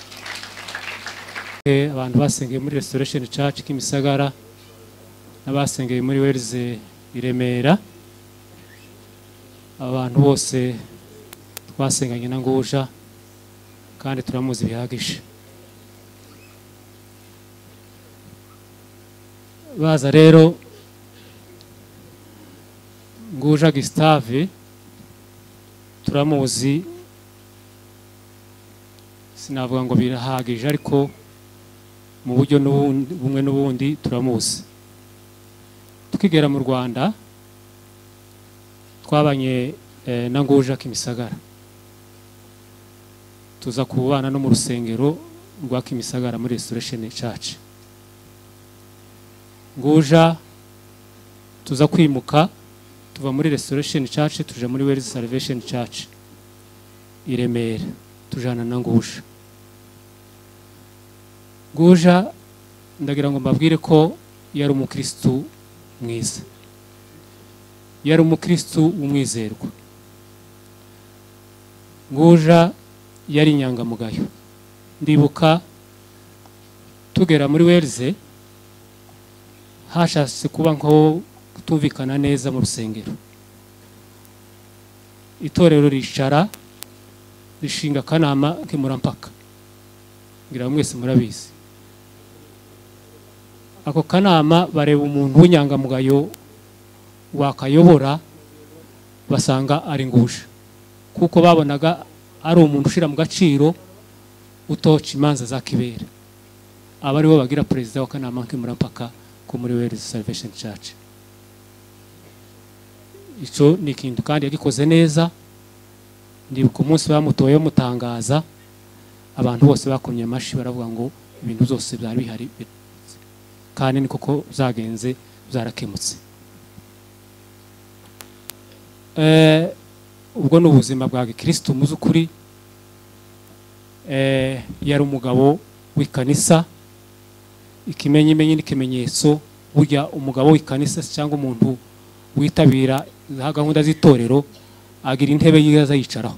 Speaker 6: Eh, abantu basengeye muri restoration church kimisagara n'abasengeye muri wells i remera abantu bose twasenganye na ngusha kandi turamuzi bihagije baza rero ngusha gisitave turamuzi sinavuga ngo birahagije ariko mu buryo n'ubundi- bumwe n'ubundi turamuzi tukigera mu rwanda twabanye eh, na nguje kimisagara tuza kubana no mu rusengero rwa kimisagara muri restoration church nguja tuza kwimuka tuva muri restoration church tuje muri wells salvation church i remera tujana na nguje guja ndagira ngo mbabwire ko yari umukristu mwiza yari umukristu w'umwizerwa guja yari inyangamugayo ndibuka tugera muri wereze hashatse kuba nko kutumvikana neza mu rusengero itorero ricara rishinga akanama kemurampaka ngira ngo mwese murabizi ako kanama bareba umuntu w'inyangamugayo wakayobora basanga ari nguje kuko babonaga ari umuntu ushyira mu gaciro utoca imanza za kibera aba aribo bagira perezida w'akanama kemurampaka ko muri werezi salvation church icyo ni ikintu kandi yagikoze neza ndibuka umunsi bamutoye bamutangaza abantu bose bakomye amashyi baravuga ngo ibintu byose byari bihari kandi ni koko byagenze byarakemutse Eh, ubwo ni ubuzima bwa gikirisitu mu by'ukuri Eh, yari umugabo w'ikanisa ikimenyimenyi n'ikimenyetso burya umugabo w'ikanisa se cyangwa umuntu witabira za gahunda z'itorero agira intebe yiwe azayicaraho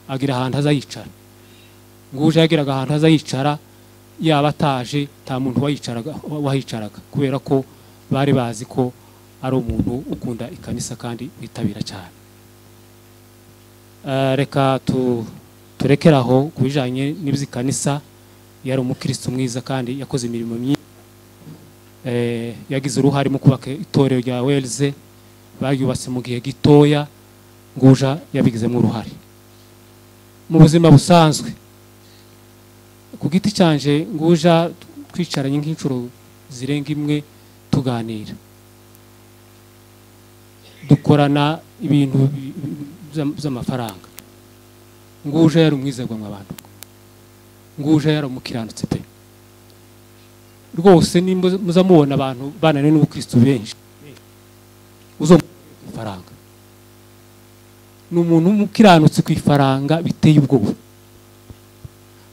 Speaker 6: agira ahantu azayicara nguje yagiraga ahantu azayicara yaba ataje nta muntu wayicaraga- wahicaraga kubera ko bari bazi ko ari umuntu ukunda ikanisa kandi witabira cyane Eh, reka tu- turekere aho ku bijyanye n'iby'ikanisa yari umukristo mwiza kandi yakoze imirimo myinshi Eh, yagize uruhare mu kubaka itorero rya welze bayubatse mu gihe gitoya nguja yabigizemo uruhare mu buzima busanzwe ku giti cyanje nguja twicaranye nk'inshuro zirenga imwe tuganira dukorana ibintu bi- by'am- by'amafaranga nguja yari umwizerwa mu abantu nguja yari umukiranutsi pe rwose nimba muza mubona abantu bananiwe n'ubukristu benshi uzo ifaranga ni umuntu w'umukiranutsi ku ifaranga biteye ubwoba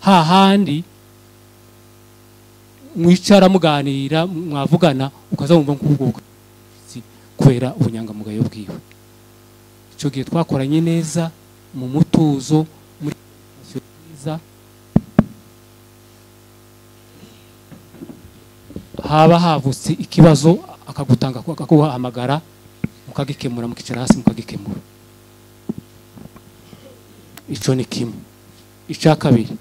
Speaker 6: hahandi mwicara muganira mwavugana ukazamumva nk'ubwo si kubera ubunyangamugayo bwiwe icyo gihe twakoranye neza mu mutuzo muri sitasiyo nziza haba havutse ikibazo akagutanga akaguhamagara mukagikemura mukicara hasi mukagikemura icyo ni kimwe icya kabiri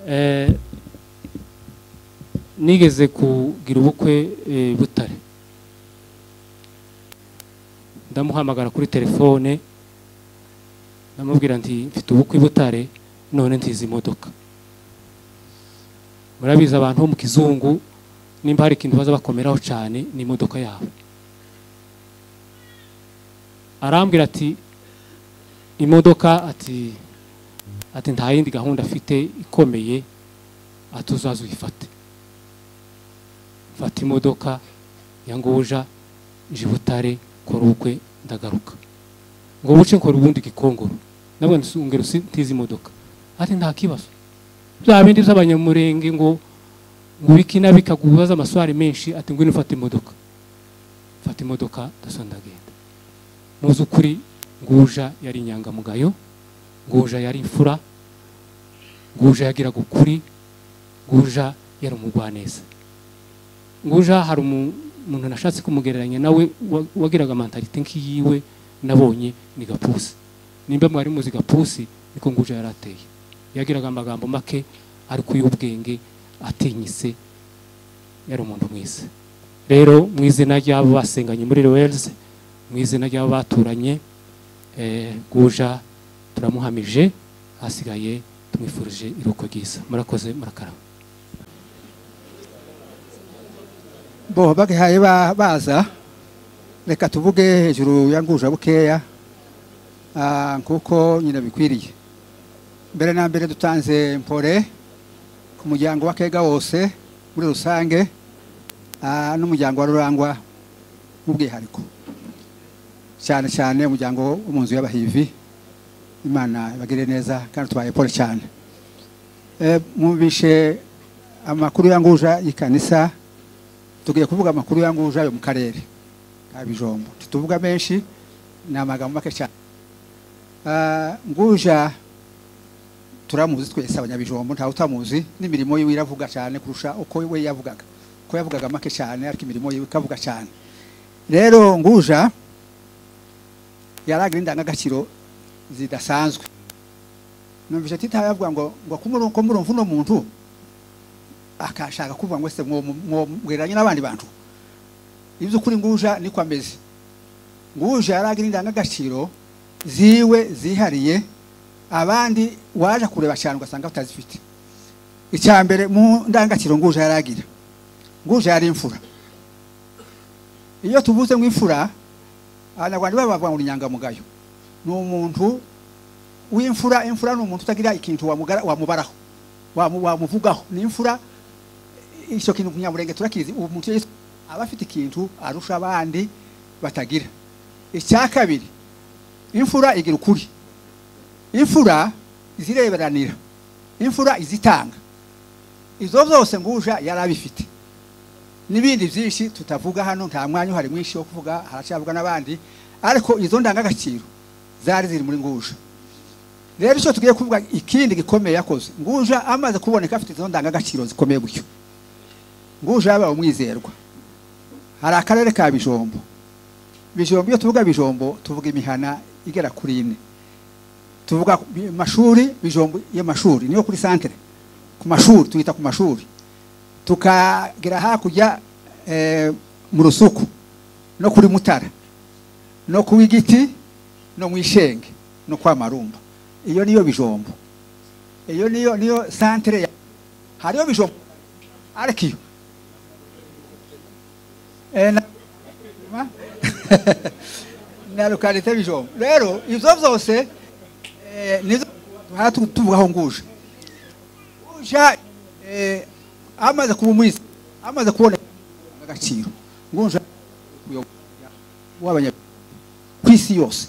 Speaker 6: Eh, nigeze kugira ubukwe eh, butare ndamuhamagara kuri telefone ndamubwira nti mfite ubukwe i butare none ntizi imodoka murabizi abantu bo mu kizungu nimba hari ikintu baza bakomeraho cyane ni imodoka yabo arambwira ati imodoka ati ati nta yindi gahunda afite ikomeye ati uzaze uyifate mfata imodoka ya nguja nje i butare kora ubukwe ndagaruka ngo buce nkora ubundi gikongoro nabwo nsungero ntizi imodoka ati nta kibazo bya bindi by'abanyamurenge ngo ngo biki na bika kubaza amaswari menshi ati ngwino ufate imodoka mfata imodoka daso ndagenda mu by'ukuri nguja yari inyangamugayo nguja yari imfura nguja yagiraga ukuri nguja yari umugwaneza nguja hari umu- umuntu nashatse kumugereranya nawe wa- wagiraga mentalite nk'iyiwe nabonye ni gapusi nimba mwari muzi gapusi niko nguja yari ateye yagiraga amagambo make ariko y'ubwenge atinyise yari umuntu mwiza rero mu izina ry'abo basenganye muri Wales mu izina ry'abo baturanye eh, guja turamuhamije hasigaye tumwifurije iruhuko ryiza murakoze murakarama
Speaker 7: bo bagihaye ba- baza reka tuvuge hejuru ya nguja bukeya ah, kuko nyine bikwiriye mbere na mbere dutanze mpore ku muryango wa kega wose muri rusange ah, n'umuryango wa rurangwa n'ubwihariko cyane cyane umuryango wo mu nzu y'abahivi imana ibagire neza kandi tubaye pole cyane Eh, mwumvishe amakuru ya nguja y'ikanisa tugiye kuvuga amakuru ya nguja yo mu karere ka bijombo ntituvuga menshi ni amagambo make cyane Ah, nguja turamuzi twese abanyabijombo ntawe utamuzi n'imirimo yiwe iravuga cyane kurusha uko we yavugaga uko yavugaga make cyane ariko imirimo yiwe ikavuga cyane rero nguja yaragira indangagaciro zidasanzwe numvise titawe yavuga ngo ngo kumuru- ko murumva uno muntu akashaka kuvuga ngo ese mwomweranye n'abandi bantu iby'ukuri nguja niko ameze nguja yaragira indangagaciro ziwe zihariye abandi waje kureba cyane ugasanga batazifite icya mbere mu ndangagaciro nguja yaragira nguja yari imfura iyo tuvuze ngo imfura abanyarwanda baba bavuga ngo ni inyangamugayo ni umuntu w'imfura imfura ni umuntu utagira ikintu wamugara- wamubaraho wamu- wamuvugaho ni imfura icyo kintu kunyamurenge turakizi ubu umuntu iyo yitwa- aba afite ikintu arusha abandi batagira icya kabiri imfura igira ukuri imfura izireberanira imfura izitanga izo zose nguja yari abifite n'ibindi byinshi tutavuga hano nta mwanya uhari mwinshi wo kuvuga haracyavuga n'abandi ariko izo ndangagaciro zari ziri muri nguja rero icyo tugiye kuvuga ikindi gikomeye yakoze nguja amaze kuboneka afite izo ndangagaciro zikomeye gutyo nguja yabaye umwizerwa hari akarere ka bijombo bijombo iyo tuvuga bijombo tuvuga imihana igera kuri ine tuvuga ku bi- mashuri bijombo y'amashuri niyo kuri santere ku mashuri tuyita ku mashuri tukagera hakurya eh, mu rusuku no kuri mutara no ku igiti no mu ishenge no kwa marumba iyo niyo bijombo iyo niyo niyo santere ya hariyo bijombo ariko iyo Eh, na- Ma? na lokalite bijombo rero ibyo byose eh, nizo aha tu- tuvugaho nguje nguja eh, amaze kuba umwisi amaze kubona agaciro nguja kuyobora w'abanya ku isi yose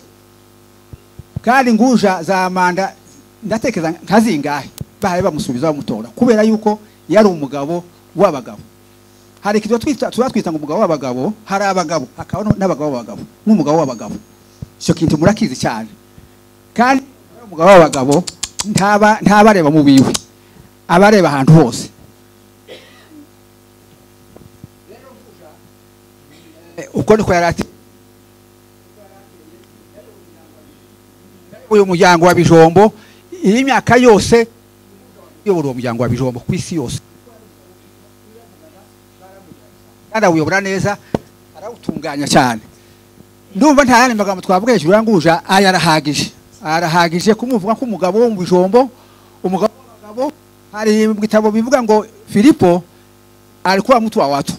Speaker 7: kandi nguja za manda ndatekereza nka zingahe bahaye bamusubiza bamutora kubera yuko yari umugabo w'abagabo hari ikintu twita tuba twita ngo umugabo w'abagabo hari abagabo hakaba no- n'abagabo b'abagabo n'umugabo w'abagabo icyo kintu murakizi cyane kandi umugabo w'abagabo ntaba ntabareba mu biwe abareba ahantu hose Eh, ubwo niko yari ati uyu muryango wa bijombo iyi myaka yose uyobora uwo muryango wa bijombo ku isi yose arawuyobora neza arawutunganya cyane ndumva nta yandi magambo twavuga hejuru yanguja aya arahagije arahagije kumuvuga nk'umugabo wo mu bijombo umugabo w'abagabo hari mu bitabo bivuga ngo filipo alikuwa mtu wa watu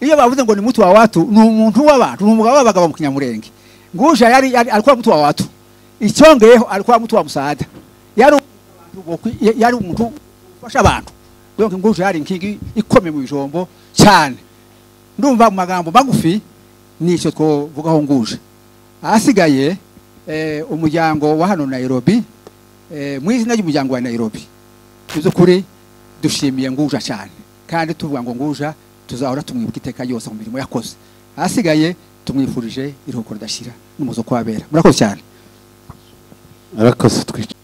Speaker 7: iyo bavuze ngo ni mtu wa watu ni umuntu w'abantu ni umugabo w'abagabo mu kinyamurenge nguja yari, yari alikuwa mtu wa watu icyongeyeho alikuwa mtu wa msaada yari umuntu wo kwi- ya- yari umuntu ufasha abantu donc nguja yari nkingi ikomeye mu bijombo cyane ndumva mu magambo magufi nicyo twovugaho nguje ahasigaye eh, umuryango wa hano Nairobi eh, mu izina ry'umuryango wa Nairobi by'ukuri dushimiye nguja cyane kandi tuvuga ngo nguja tuzahora tumwibuka iteka yose mu mirimo yakoze ahasigaye tumwifurije iruhuko ridashira n'umuzo kwabera murakoze cyane
Speaker 8: arakoze twica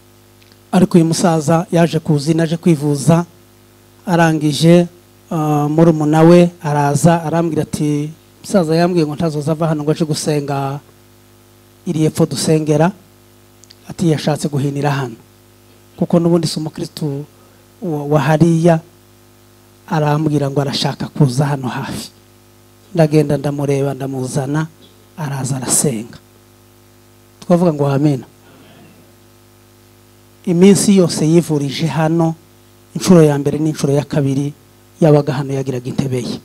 Speaker 9: ariko uyu musaza yaje kuzina aje kwivuza arangije murumuna we araza arambwira ati umusaza yambwiye ngo ntazoza ava hano ngo aje gusenga iri epfo dusengera ati yashatse guhinira hano kuko n'ubundi si umukirisitu wa wa hariya arambwira ngo arashaka kuza hano hafi ndagenda ndamureba ndamuzana araza arasenga twavuga ngo wamena iminsi yose yivurije hano inshuro ya mbere n'inshuro ya kabiri yabaga hano yagiraga intebe ye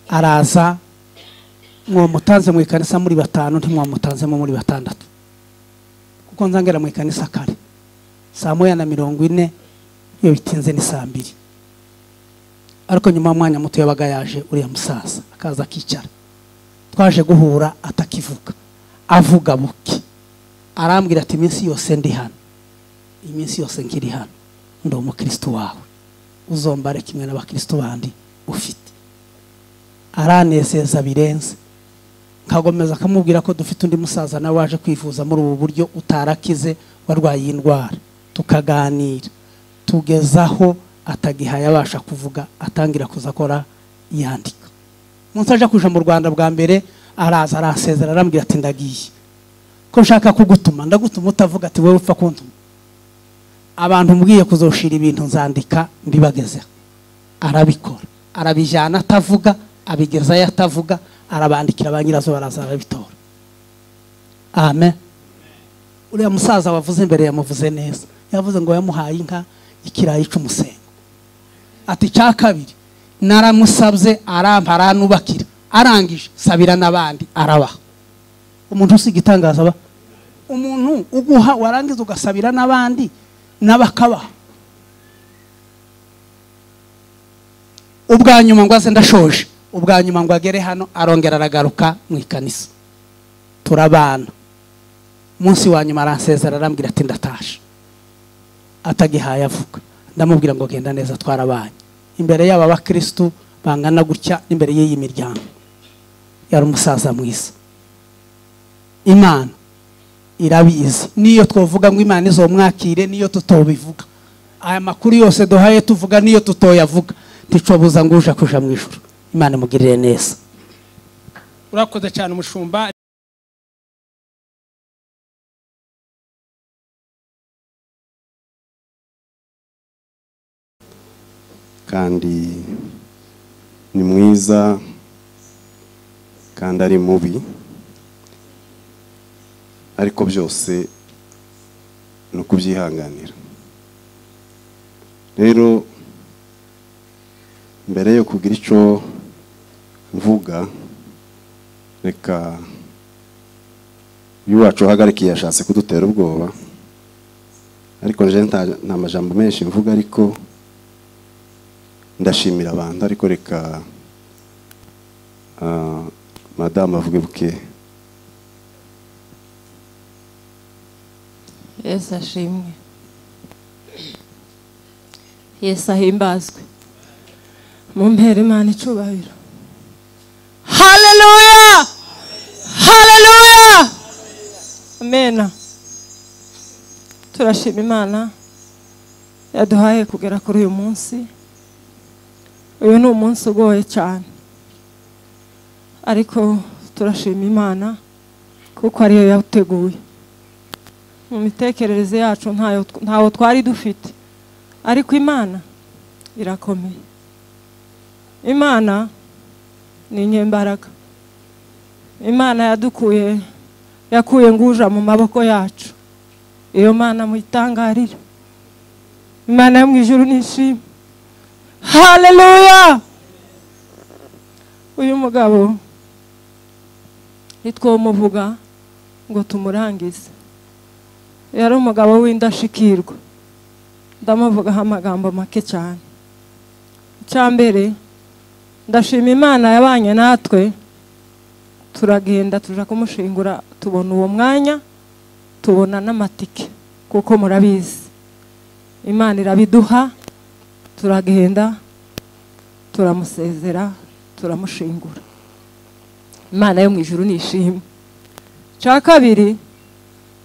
Speaker 9: araza mwamutanze mu ikanisa muri batanu ntimwamutanzemo muri batandatu kuko nzangera mu ikanisa kare saa moya na mirongo ine iyo bitinze ni saa mbiri ariko nyuma y'umwanya muto yabaga yaje uriya musaza akaza akicara twaje guhura atakivuga avuga buke arambwira ati iminsi yose ndi hano iminsi yose nkiri hano ndi umukirisitu wawe uzombare kimwe n'abakirisitu bandi ufite aranezeza birenze nkagomeza akamubwira ko dufite undi musaza nawe waje kwivuza muri ubu buryo utarakize warwaye iyi ndwara tukaganira tugeza aho atagihaye abasha kuvuga atangira kuza akora yandika umunsi aje kuja mu rwanda bwa mbere araza arasezera arambwira ati ndagiye ko nshaka kugutuma ndagutuma utavuga ati wowe upfa kuntuma abantu mbwiye kuzoshira ibintu nzandika mbibagezeho arabikora arabijyana atavuga abigezayo atavuga arabandikira ba nyirazo baraza barabitora amen uriya musaza wavuze imbere yamuvuze neza yavuze ngo yamuhaye inka ikirayi cy'umusengo ati cya kabiri naramusabye arampa aranubakira arangije sabira n'abandi arabaha umuntu usiga itangaza aba umuntu uguha warangiza ugasabira n'abandi n'abakabaha ubwa nyuma ngo aze ndashoje ubwa nyuma ngo agere hano arongera aragaruka mu ikanisa turabana umunsi wa nyuma aransezera arambwira ati ndatashe atagihaye avuga ndamubwira ngo genda neza twarabanye imbere yaba abakirisitu bangana gutya n'imbere y'iyi miryango yari umusaza mwiza imana irabizi n'iyo twavuga ngo imana izomwakire n'iyo tutobivuga aya makuru yose duhaye tuvuga n'iyo tutoyavuga nticobuza ngo uje kuja mu ijoro imana imugirire neza
Speaker 1: urakoze cyane umushumba
Speaker 8: kandi ni mwiza kandi ari mubi ariko byose ni ukubyihanganira rero mbere yo kugira icyo mvuga reka uyu wacu uhagarikiye yashatse kudutera ubwoba ariko nje nta- nta majambo menshi mvuga ariko ndashimira abantu ariko reka ah, madamu avuge buke
Speaker 10: yesu ashimwe yesu ahimbazwe mu mpera imana icubahiro haleluya haleluya amena turashima imana yaduhaye kugera kuri uyu munsi uyu ni umunsi ugoye cyane ariko turashima imana kuko ariyo yateguye mu mitekerereze yacu ntayo ntawo twari dufite ariko imana irakomeye imana ni inyembaraga imana yadukuye yakuye nguja mu maboko yacu iyo mana muyitangarire imana yo mu ijuru nishimye haleluya uyu mugabo ntitwomuvuga ngo tumurangize yari umugabo w'indashikirwa ndamuvugaho amagambo make cyane icya mbere ndashima imana yabanye natwe turagenda tujya kumushingura tubona uwo mwanya tubona n'amatike kuko murabizi imana irabiduha turagenda turamusezera turamushingura imana yo mu ijuru ni ishimwe cya kabiri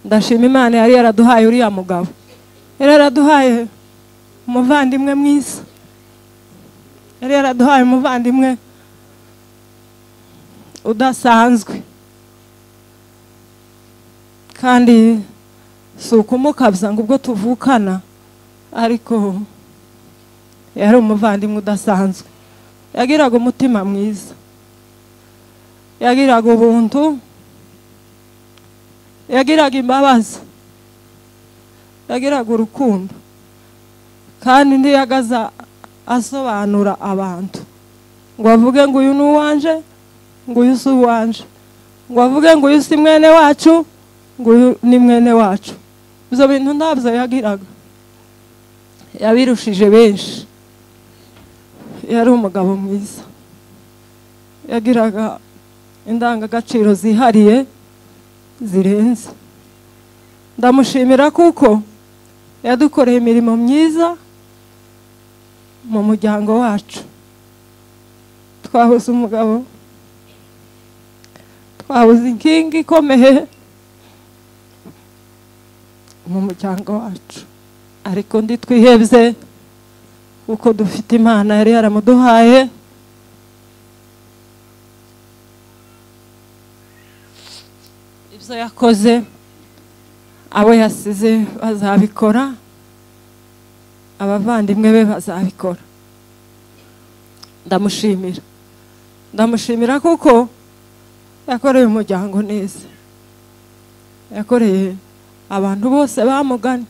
Speaker 10: ndashima imana yari yaraduhaye uriya mugabo yari yaraduhaye umuvandimwe mwiza yari yaraduhaye umuvandimwe udasanzwe kandi si ukumukabya ngo ubwo tuvukana ariko yari umuvandimwe udasanzwe yagiraga umutima mwiza yagiraga ubuntu yagiraga imbabazi yagiraga urukundo kandi ntiyagaza asobanura abantu ngo avuge ngo uyu ni uwanje ngo uyu si uwanje ngo avuge ngo uyu si mwene wacu ngo uyu ni mwene wacu ibyo bintu ntabyo yagiraga yabirushije benshi yari umugabo mwiza yagiraga indangagaciro zihariye zirenze ndamushimira kuko yadukoreye imirimo myiza mu muryango wacu twabuze umugabo twabuze inkingi ikomeye mu muryango wacu ariko ndi twihebye kuko dufite imana yari yaramuduhaye ibyo yakoze abo yasize bazabikora abavandimwe be bazabikora ndamushimira ndamushimira kuko yakoreye umuryango neza yakoreye abantu bose bamuganye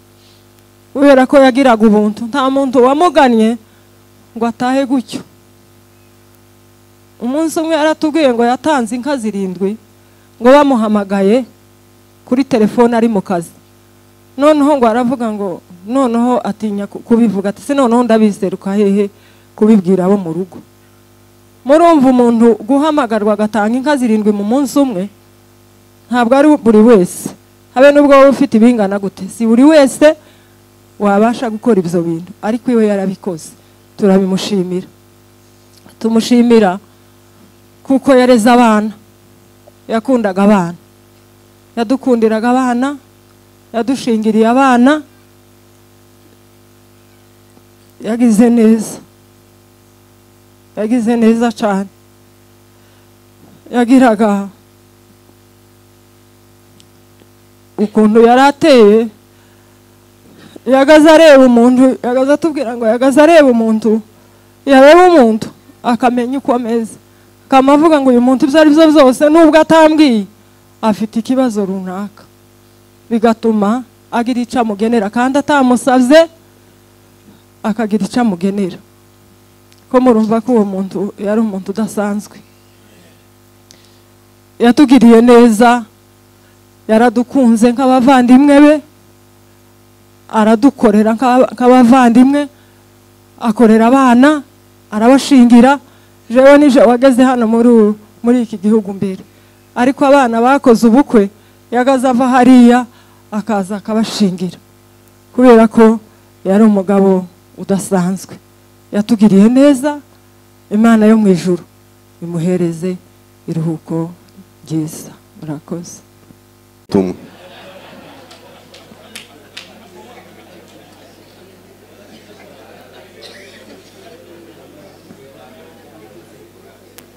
Speaker 10: kubera ko yagiraga ubuntu nta muntu wamuganye ngo atahe gutyo umunsi umwe yaratubwiye ngo yatanze inka zirindwi ngo bamuhamagaye kuri telefone ari mu kazi noneho ngo aravuga ngo noneho atinya kubivuga ati se noneho ndabiseruka hehe kubibwira abo mu rugo murumva umuntu guhamagarwa agatanga inka zirindwi mu munsi umwe ntabwo ari buri wese habe n'ubwo waba ufite ibingana gute si buri wese wabasha gukora ibyo bintu ariko iwe yarabikoze turabimushimira tumushimira kuko yareze abana yakundaga abana yadukundiraga abana yadushingiriye abana yagize neza yagize neza cyane yagiraga ukuntu yari ateye yagaze areba umuntu yagaze atubwira ngo yagaze areba umuntu yareba umuntu akamenya uko ameze akamuvuga ngo uyu muntu ibyo ari byo byose nubwo atambwiye afite ikibazo runaka bigatuma agira icyo amugenera kandi atamusabye akagira icyo amugenera ko murumva ko uwo muntu yari umuntu udasanzwe yatugiriye neza yaradukunze nk'abavandimwe be aradukorera nk'abavandimwe akorera abana arabashingira jewe nijoro wageze hano muri iki gihugu mbere ariko abana bakoze ubukwe yagaze ava hariya akaza akabashingira kubera ko yari umugabo udasanzwe yatugiriye neza imana yo mu ijuru imuhereze iruhuko ryiza murakoze
Speaker 8: tumwe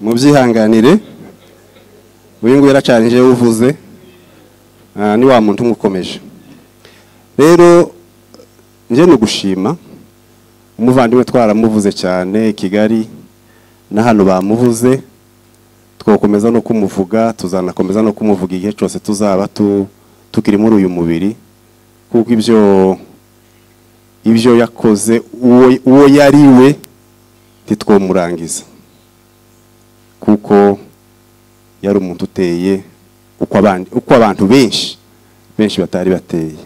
Speaker 8: mubyihanganire uyu nguyu yaracanije uvuze ni wa muntu umukomeje rero njye ni ugushima umuvandimwe twaramuvuze cyane i kigali na hano bamuvuze twakomeza no kumuvuga tuzanakomeza no kumuvuga igihe cyose tuzaba tukiri muri uyu mubiri kuko ibyo ibyo yakoze uwo yari we ntitwomurangiza kuko yari umuntu uteye uko abantu benshi benshi batari bateye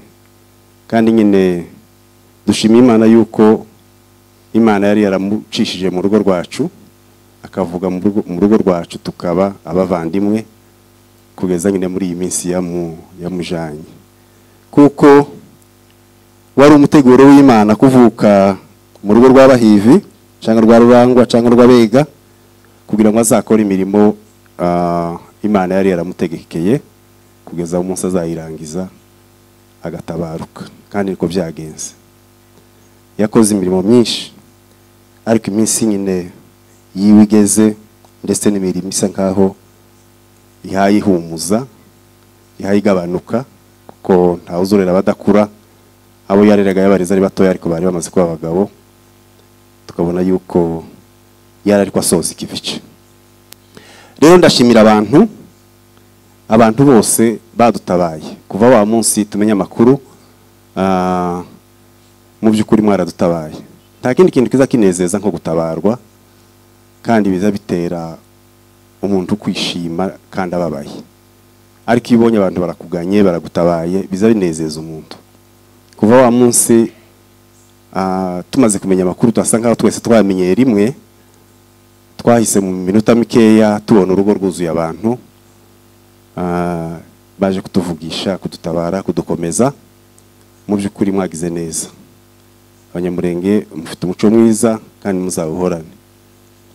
Speaker 8: kandi nyine dushima imana yuko imana yari yaramucishije mu rugo rwacu akavuga mu rugo rwacu tukaba abavandimwe kugeza nyine muri iyi minsi yamu yamujanye kuko wari umuteguro w'imana kuvuka mu rugo rw'abahivi cyangwa rwa rurangwa cyangwa rw'abega kugira ngo azakore imirimo ah, imana yari yaramutegekeye kugeza umunsi azayirangiza agatabaruka kandi niko byagenze yakoze imirimo myinshi ariko iminsi nyine yiwe igeze ndetse n'imirimo isa nkaho ihaye ihumuza ihaye igabanuka kuko ntawe uzorera abadakura abo yareraga y'abarezi ari batoya ariko bari bamaze kuba abagabo tukabona yuko yari ariko asoza iki gice rero ndashimira abantu abantu bose badutabaye kuva wa munsi tumenya amakuru ah, mu by'ukuri mwaradutabaye nta kindi kintu kiza kinezeza nko gutabarwa kandi biza bitera umuntu kwishima kandi ababaye ariko iyo ubonye abantu barakuganye baragutabaye biza binezeza umuntu kuva wa munsi ah, tumaze kumenya amakuru turasa nkaho twese twamenyeye rimwe twahise mu minota mikeya tubona urugo rwuzuye abantu Ah, baje kutuvugisha kudutabara kudukomeza mu by'ukuri mwagize neza abanyamurenge mufite umuco mwiza kandi muzawuhorane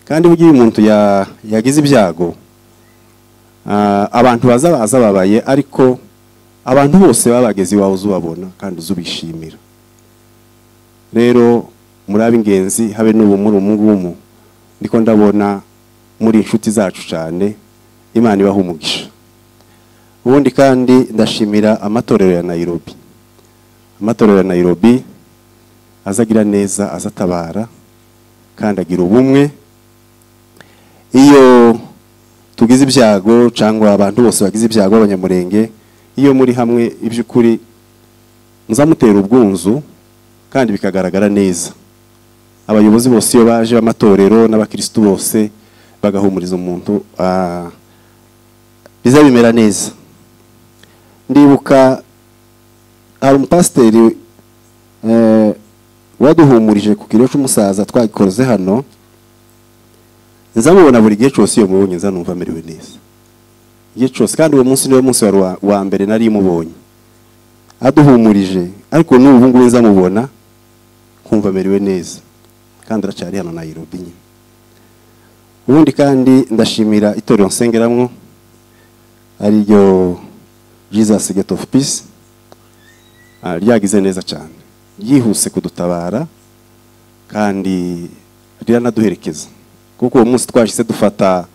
Speaker 8: kandi mu gihe umuntu ya- yagize ibyago ah, abantu baza baza babaye ariko abantu bose baba bageze iwawe uzubabona kandi uzubishimira rero muri ab'ingenzi habe n'ubu muri umwungumu ndiko ndabona muri inshuti zacu cyane imana ibaha umugisha ubundi kandi ndashimira amatorero ya Nairobi amatorero ya Nairobi azagira neza azatabara kandi agira ubumwe iyo tugize ibyago cyangwa abantu bose bagize ibyago b'abanyamurenge iyo muri hamwe iby'ukuri muzamutera ubwunzu kandi bikagaragara neza abayobozi bose iyo baje b'amatorero n'abakirisitu bose bagahumuriza umuntu ah, biza bimera neza ndibuka hari umupasiteri eh, waduhumurije ku kiro cy'umusaza twagikoze hano nza mubona buri gihe cyose iyo mubonye nza numva amerewe neza igihe cyose kandi uwo munsi niwo munsi wari uwa- uwa mbere nari mubonye aduhumurije ariko n'ubu ngubu nza mubona nkumva amerewe neza kandi aracyari hano Nairobi nyine ubundi kandi ndashimira itorero nsengeramwo ari ryo Jesus Gate of Peace ah, ryagize neza cyane ryihuse kudutabara kandi riranaduherekeza kuko uwo munsi twashyize dufata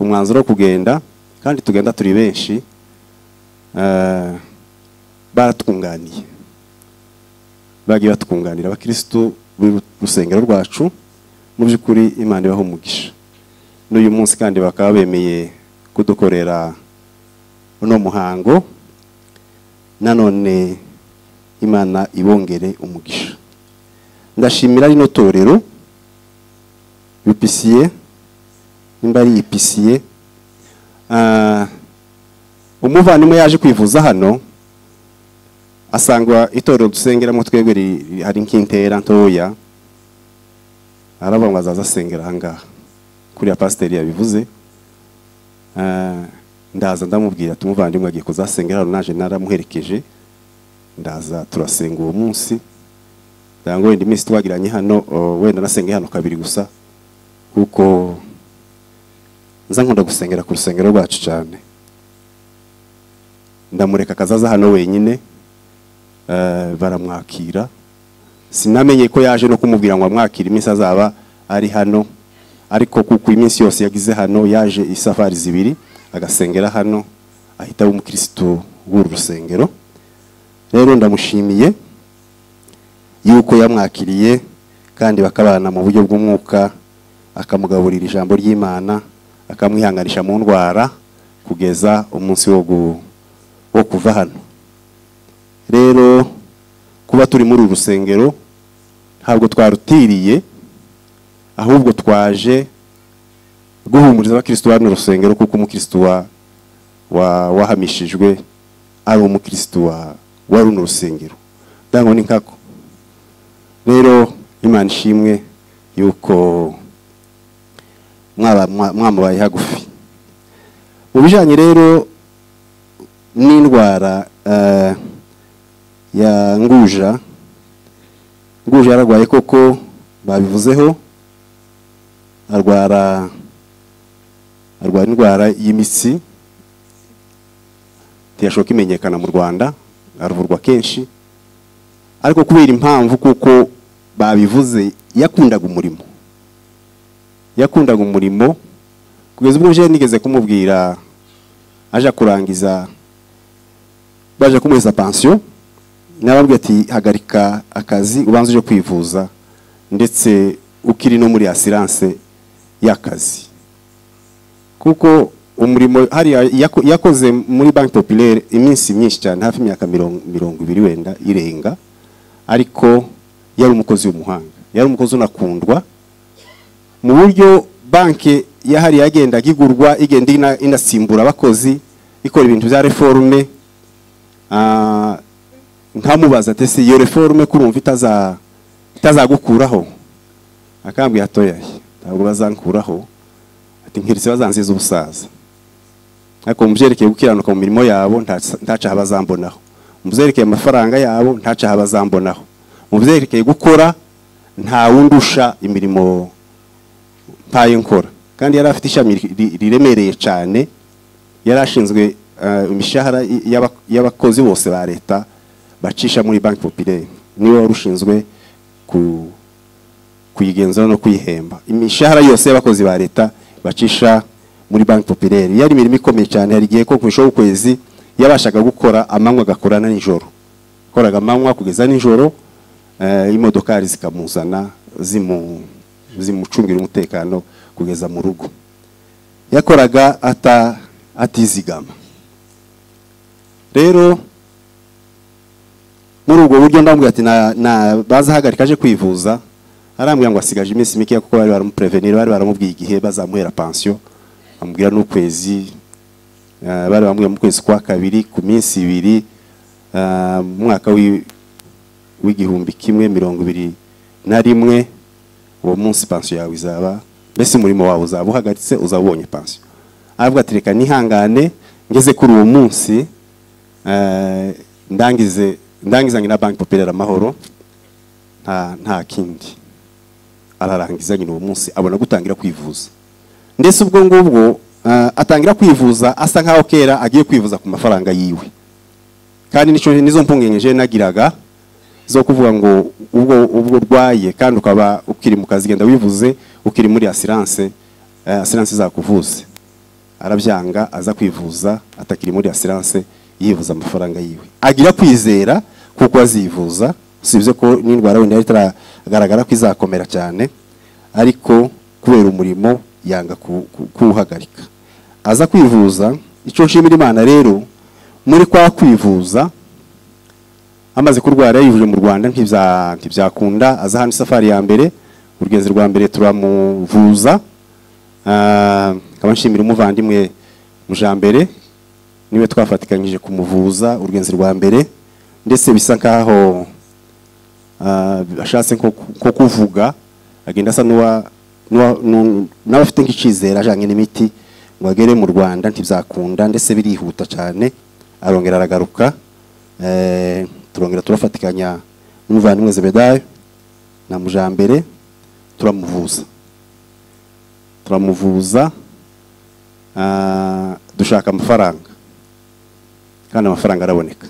Speaker 8: umwanzuro wo kugenda kandi tugenda turi benshi ah, baratwunganiye bagiye batwunganira abakirisitu buri rusengero rwacu mu by'ukuri imana ibaho umugisha n'uyu munsi kandi bakaba bemeye kudukorera uno muhango nanone imana ibongere umugisha ndashimira rino torero bipisiye nimba ari ipisiye Ah, umuvandimwe yaje kwivuza hano asanga itorero dusengeramo twebwe ri- ri- hari nk'intera ntoya aravuga ngo azaza asengera ahangaha kuriya pasiteri yabivuze Ah, ndaza ndamubwira ati umuvandimwe agiye kuzasengera hano naje naramuherekeje ndaza turasenga uwo munsi ndagira ngo wenda iminsi twagiranye hano o, wenda nasenge hano kabiri gusa kuko nza nkunda gusengera ku rusengero rwacu cyane ndamureka akazaza hano wenyine eh, baramwakira sinamenye ko yaje no kumubwira ngo amwakire iminsi azaba ari hano ariko kuko iminsi yose yagize hano yaje isafari zibiri agasengera hano ahita aba umukirisitu w'uru rusengero rero ndamushimiye yuko yamwakiriye kandi bakabana mu buryo bw'umwuka akamugaburira ijambo ry'imana akamwihanganisha mu ndwara kugeza umunsi wo gu- wo kuva hano rero kuba turi muri uru rusengero ntabwo twarutiriye ahubwo twaje guhumuriza abakirisitu bari mu rusengero kuko umukirisitu wa- wa- wahamishijwe ari umukirisitu wa- wa runo rusengero ndango ni nkako rero imana ishimwe yuko mwaba- mwa- mwamubaye hagufi mu bijyanye rero n'indwara eh, ya nguja nguja yararwaye koko babivuzeho arwara arwara indwara y'imitsi ntiyashoboka imenyekana mu rwanda aravurwa kenshi ariko kubera impamvu kuko babivuze yakundaga umurimo yakundaga umurimo kugeza ubwo je nigeze kumubwira aje kurangiza baje kumuheza pansiyo narababwira ati hagarika akazi ubanza uje kwivuza ndetse ukiri no muri asiranse y'akazi kuko umurimo hariya yako- yakoze muri banki populaire iminsi myinshi cyane hafi imyaka mirongo mirongo ibiri wenda irenga ariko yari umukozi w'umuhanga yari umukozi unakundwa mu buryo banki yahari yagendaga igurwa igenda ina- inasimbura abakozi ikora ibintu bya reforme Ah, nkamubaza ati se iyo reforme kurumva itaza itazagukuraho akambwira atoya ntabwo bazankuraho ati nkiritse bazanziza ubusaza ariko mu byerekeye gukiranuka mu mirimo yabo nta- ntaca habazambonaho mu byerekeye amafaranga yabo ntaca habazambonaho mu byerekeye gukora nta wundusha imirimo mpaye nkora kandi yari afite ishami ri- riremereye cyane yari ashinzwe eh, imishahara y- y'aba- y'abakozi bose ba leta bacisha muri banki populaire niwe wari ushinzwe ku- kuyigenzura no kuyihemba imishahara yose y'abakozi ba leta bacisha muri banki populaire yari imirimo ikomeye cyane hari igihe ko ku isho w'ukwezi yabashaga gukora amanywa agakora na nijoro yakoraga amanywa kugeza nijoro eh, imodokari zikamuzana zimu zimucungira umutekano kugeza mu rugo yakoraga ata atizigama rero muri ubwo buryo ndamubwira ati na- na- bazahagarika aje kwivuza arambwira ngo asigaje iminsi mikeya kuko bari baramuprevenir bari baramubwiye igihe bazamuhera pansiyo amubwira n'ukwezi eh, bari bamubwira mu kwezi kwa kabiri ku minsi ibiri eh, mu mwaka w'i- w'igihumbi kimwe mirongo ibiri na rimwe uwo munsi pansiyo yawe izaba mbese umurimo wawe uzaba uhagaritse uzaba ubonye pansiyo aravuga ati reka nihangane ngeze kuri uwo munsi eh, ndangize ndangizanye na banki populaire amahoro nta nta kindi ararangiza nyine uwo munsi abona gutangira kwivuza ndetse ubwo ngubwo eh, atangira kwivuza asa nkaho kera agiye kwivuza ku mafaranga yiwe kandi nicyo nizo mpungengeje nagiraga zo kuvuga ngo ubwo ubwo urwaye kandi ukaba ukiri mu kazi genda wivuze ukiri muri asiranse eh, asiranse izakuvuze arabyanga aza kwivuza atakiri muri asiranse yivuza amafaranga yiwe agira kwizera kuko azivuza usibye ko n'indwara wenda yari itaragaragara ko izakomera cyane ariko kubera umurimo yanga ku- ku- kuwuhagarika aza kwivuza icyo nshimira imana rero muri kwa kwivuza amaze kurwara yayivuje mu rwanda ntibya- ntibyakunda aza hano isafari ya mbere urugendo rwa mbere turamuvuza Ah, nkaba nshimira umuvandimwe mujambere niwe twafatikanyije kumuvuza urugenzi rwa mbere ndetse bisa nkaho ah, ashatse nko ku- nko kuvuga agenda asa n'uwa n'uwa- n'u- nawe afite nk'icizere ajyanye n'imiti ngo agere mu rwanda ntibyakunda ndetse birihuta cyane arongera aragaruka Eh, turongera turafatikanya n'umuvandimwe zebedayo na mujambere turamuvuza turamuvuza ah, dushaka amafaranga kandi amafaranga araboneka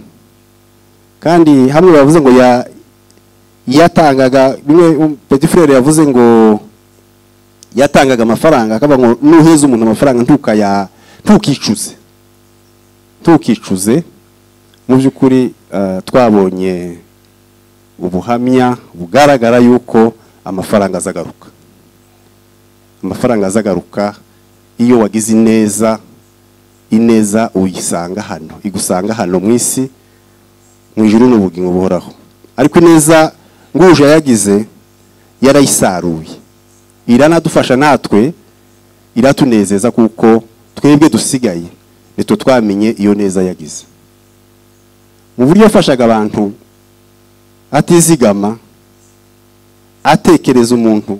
Speaker 8: kandi hamwe bavuze ngo ya- yatangaga bimwe um, petit frere yavuze ngo yatangaga amafaranga akavuga ngo nuheza umuntu amafaranga ntukaya ntukicuze ntukicuze mu by'ukuri ah, twabonye ubuhamya bugaragara yuko amafaranga azagaruka amafaranga azagaruka iyo wagize ineza ineza uyisanga hano igusanga hano mu isi mu ijuru n'ubugingo buhoraho ariko ineza nguje yagize yarayisaruye iranadufasha natwe iratunezeza kuko twebwe dusigaye nitwe twamenye iyo neza yagize mu buryo yafashaga abantu atizigama atekereza umuntu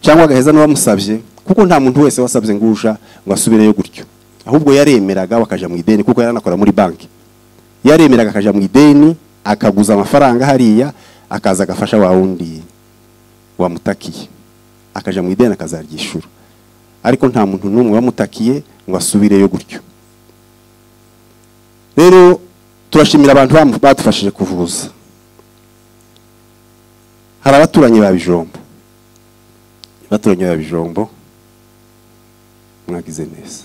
Speaker 8: cyangwa agaheza n'uwamusabye kuko nta muntu wese wasabye nguja ngo asubireyo gutyo ahubwo yaremeraga bakajya mu ideni kuko yaranakora muri banki yaremeraga akajya mu ideni akaguza amafaranga hariya akaza agafasha wa wundi wamutakiye akajya mu ideni akazaryishura ariko nta muntu n'umwe wamutakiye ngo asubireyo gutyo rero turashimira abantu bamu- badufashije kuvuza hari abaturanyi ba bijombo abaturanyi ba bijombo mwagize neza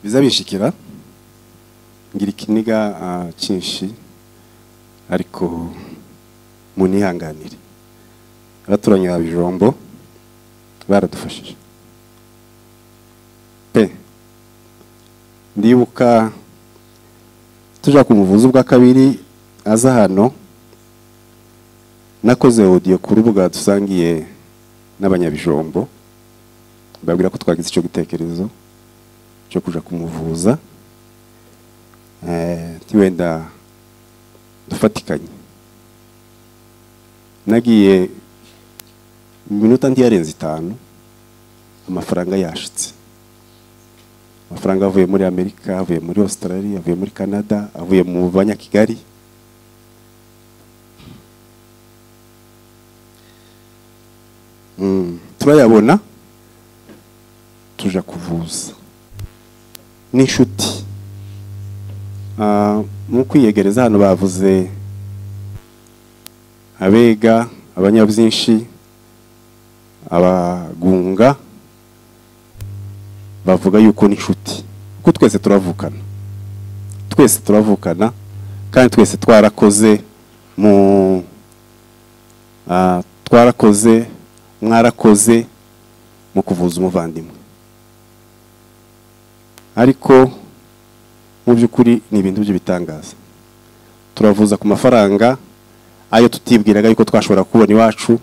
Speaker 8: biza bishikira ngira ikiniga ah, cyinshi ariko munihanganire abaturanyi ba bijombo baradufashije pe ndibuka tuja ku muvuzi bwa kabiri aza hano nakoze audio ku rubuga dusangiye n'abanyabijombo babwira ko twagize icyo gitekerezo cyo kuja kumuvuza eh tiwenda dufatikanye nagiye mu minota ntiyarenze itanu amafaranga yashitse amafaranga avuye muri amerika avuye muri australia avuye muri canada avuye mu banyakigali Mm, turayabona tuja kuvuza n'inshuti Ah, mu kwiyegereza hano bavuze abega abanyabyinshi abagunga bavuga yuko n'inshuti kuko twese turavukana twese turavukana kandi twese twarakoze mu ah, twarakoze mwarakoze mu kuvuza umuvandimwe ariko mu by'ukuri ni ibintu by'ibitangaza turavuza ku mafaranga ayo tutibwiraga yuko twashobora kubona iwacu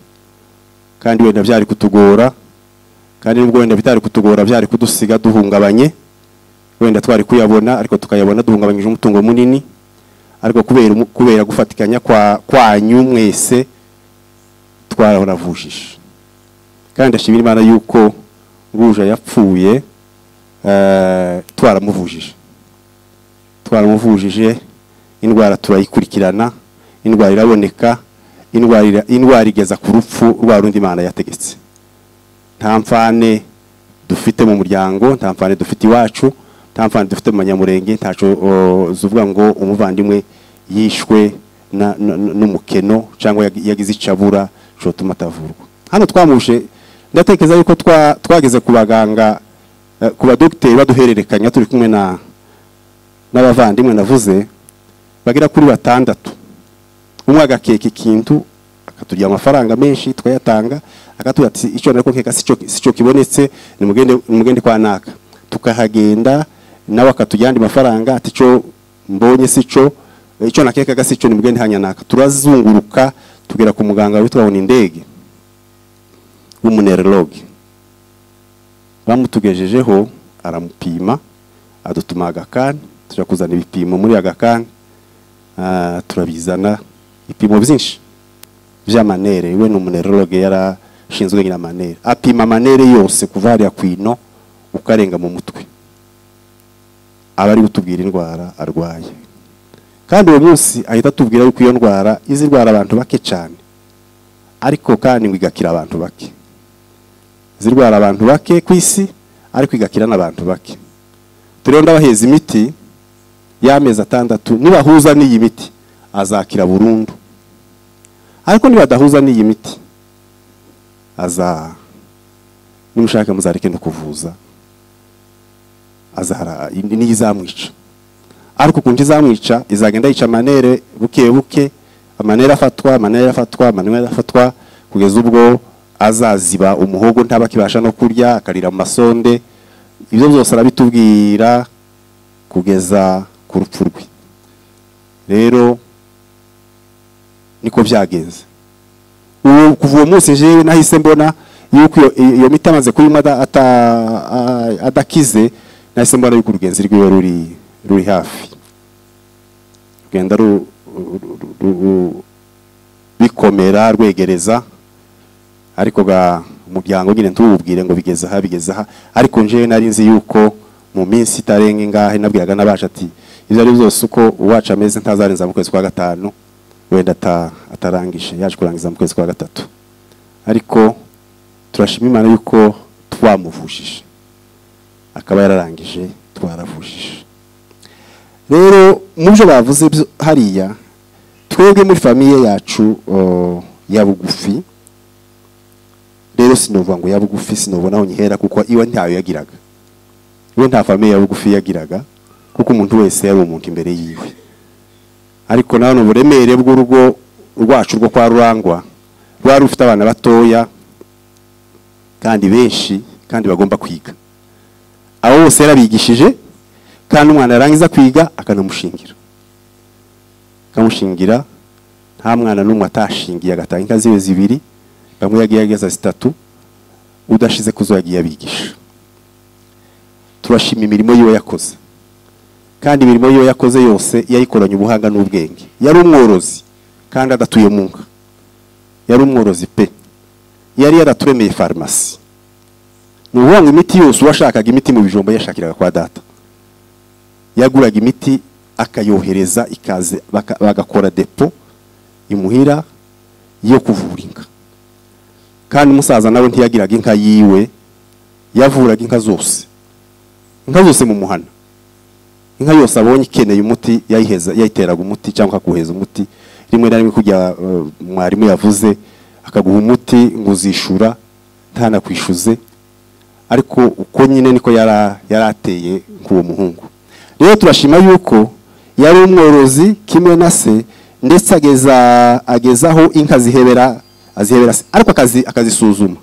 Speaker 8: kandi wenda byari kutugora kandi nubwo wenda bitari kutugora byari kudusiga duhungabanye wenda twari kuyabona ariko tukayabona duhungabanyije umutungo munini ariko kubera umu- kubera gufatikanya kwa kwanyu mwese twarahoravujije kandi ndashimira imana yuko ruje yapfuye eh, twaramuvujije twaramuvujije indwara turayikurikirana indwara iraboneka indwara ira- indwara igeza ku rupfu rwa rundi imana yategetse nta mfane dufite mu muryango nta mfane dufite iwacu nta mfane dufite mu banyamurenge ntaco o, zuvuga ngo umuvandimwe yishwe na- na- na- n'umukeno cyangwa yag- yagize icabura cotuma atavurwa hano twamuje ndatekereza yuko twa- twageze ku baganga Eh, ku badogiteri baduhererekanya turi kumwe na n'abavandimwe navuze bagera kuri batandatu umwe agakeka ikintu akaturya amafaranga menshi tukayatanga akatubwira ati icyo nariko nkeka si cyo- si cyo kibonetse nimugende nimugende kwa naka tukahagenda nawe akatujya andi mafaranga ati icyo mbonye si cyo eh, icyo nakekaga si cyo nimugende hanya naka turazunguruka tugera ku muganga witwa Honindege w'umunereroge bamutugejejeho aramupima adutuma agakani tujya kuzana ibipimo muri agakani ah, turabizana ibipimo byinshi by'amanere we ni umunerologe yarashinzwe nyina amanere apima amanere yose kuva hariya ku ino ukarenga mu mutwe aba ari gutubwira indwara arwaye kandi uwo munsi ahita atubwira yuko iyo ndwara izi ndwara abantu bake cyane ariko kandi ngo igakira abantu bake zirwara abantu bake ku isi ariko igakira n'abantu bake turiho ndabaheza imiti y'amezi atandatu nibahuza n'iyi miti azakira burundu ariko nibadahuza n'iyi miti aza nimushaka muzareke no kuvuza azahara niyo izamwica ariko ukuntu izamwica izagenda yica amanere buke buke amanere afatwa amanere afatwa amanere afatwa kugeza ubwo azaziba umuhogo ntabakibasha no kurya akarira mu masonde ibyo byose arabitubwira kugeza ku rupfu rwe rero niko byagenze uwo kuva uwo munsi jewe nahise mbona yuko iyo- iyo miti amaze kuyinywa ada- ata- a- adakize nahise mbona yuko urugenzi rwiwe ruri ruri hafi rugenda ru- ru- ru- ru- bikomera rwegereza ariko ga umuryango nyine ntububwire ngo bigeze aha bigeze aha ariko njewe nari nzi yuko mu minsi itarenga ingahe nabwiraga n'abacu ati ibyo ari byo byose uko uwacu ameze ntazarenza mu kwezi kwa gatanu wenda ata- atarangije yaje kurangiza mu kwezi kwa gatatu ariko turashima imana yuko twamuvujije akaba yararangije twaravujije rero mu byo bavuze byo- hariya twebwe muri famiye yacu o, ya bugufi rero sinovuga ngo ya bugufi sinobona aho nyihera kuko iwe ntayo yagiraga iwe nta famiye ya bugufi yagiraga kuko umuntu wese yari umuntu imbere yiwe ariko na none uburemere bw'urugo rwacu rwo kwa rurangwa rwari rufite abana batoya kandi benshi kandi bagomba kwiga abo bose yarabigishije kandi umwana yarangiza kwiga akanamushingira akamushingira nta mwana n'umwe atashingiye agatanga inka ziwe zibiri bamwe yagiye ageza zitatu udashize kuzo yagiye abigisha turashima imirimo yiwe yakoze kandi imirimo yiwe yakoze yose yayikoranye ubuhanga n'ubwenge yari umworozi kandi adatuye mu nka yari umworozi pe yari yaraturemeye farumasi ni ukuvuga ngo imiti yose uwashakaga imiti mu bijumba yashakiraga kwa data yaguraga imiti akayohereza ikaze baka- bagakora depo imuhira yo kuvura inka kandi umusaza nawe ntiyagiraga inka yiwe yavuraga inka zose inka zose mu muhana inka yose abonye ikeneye umuti yayiheza yayiteraga umuti cyangwa akaguheza umuti rimwe na rimwe kujya mwarimu yavuze akaguha umuti ngo uzishura ntanakwishuze ariko uko nyine niko yara- yari ateye k'uwo muhungu rero turashima yuko yari umworozi kimwe na se ndetse ageza agezaho inka zihebera azihebera se ariko akazi akazisuzuma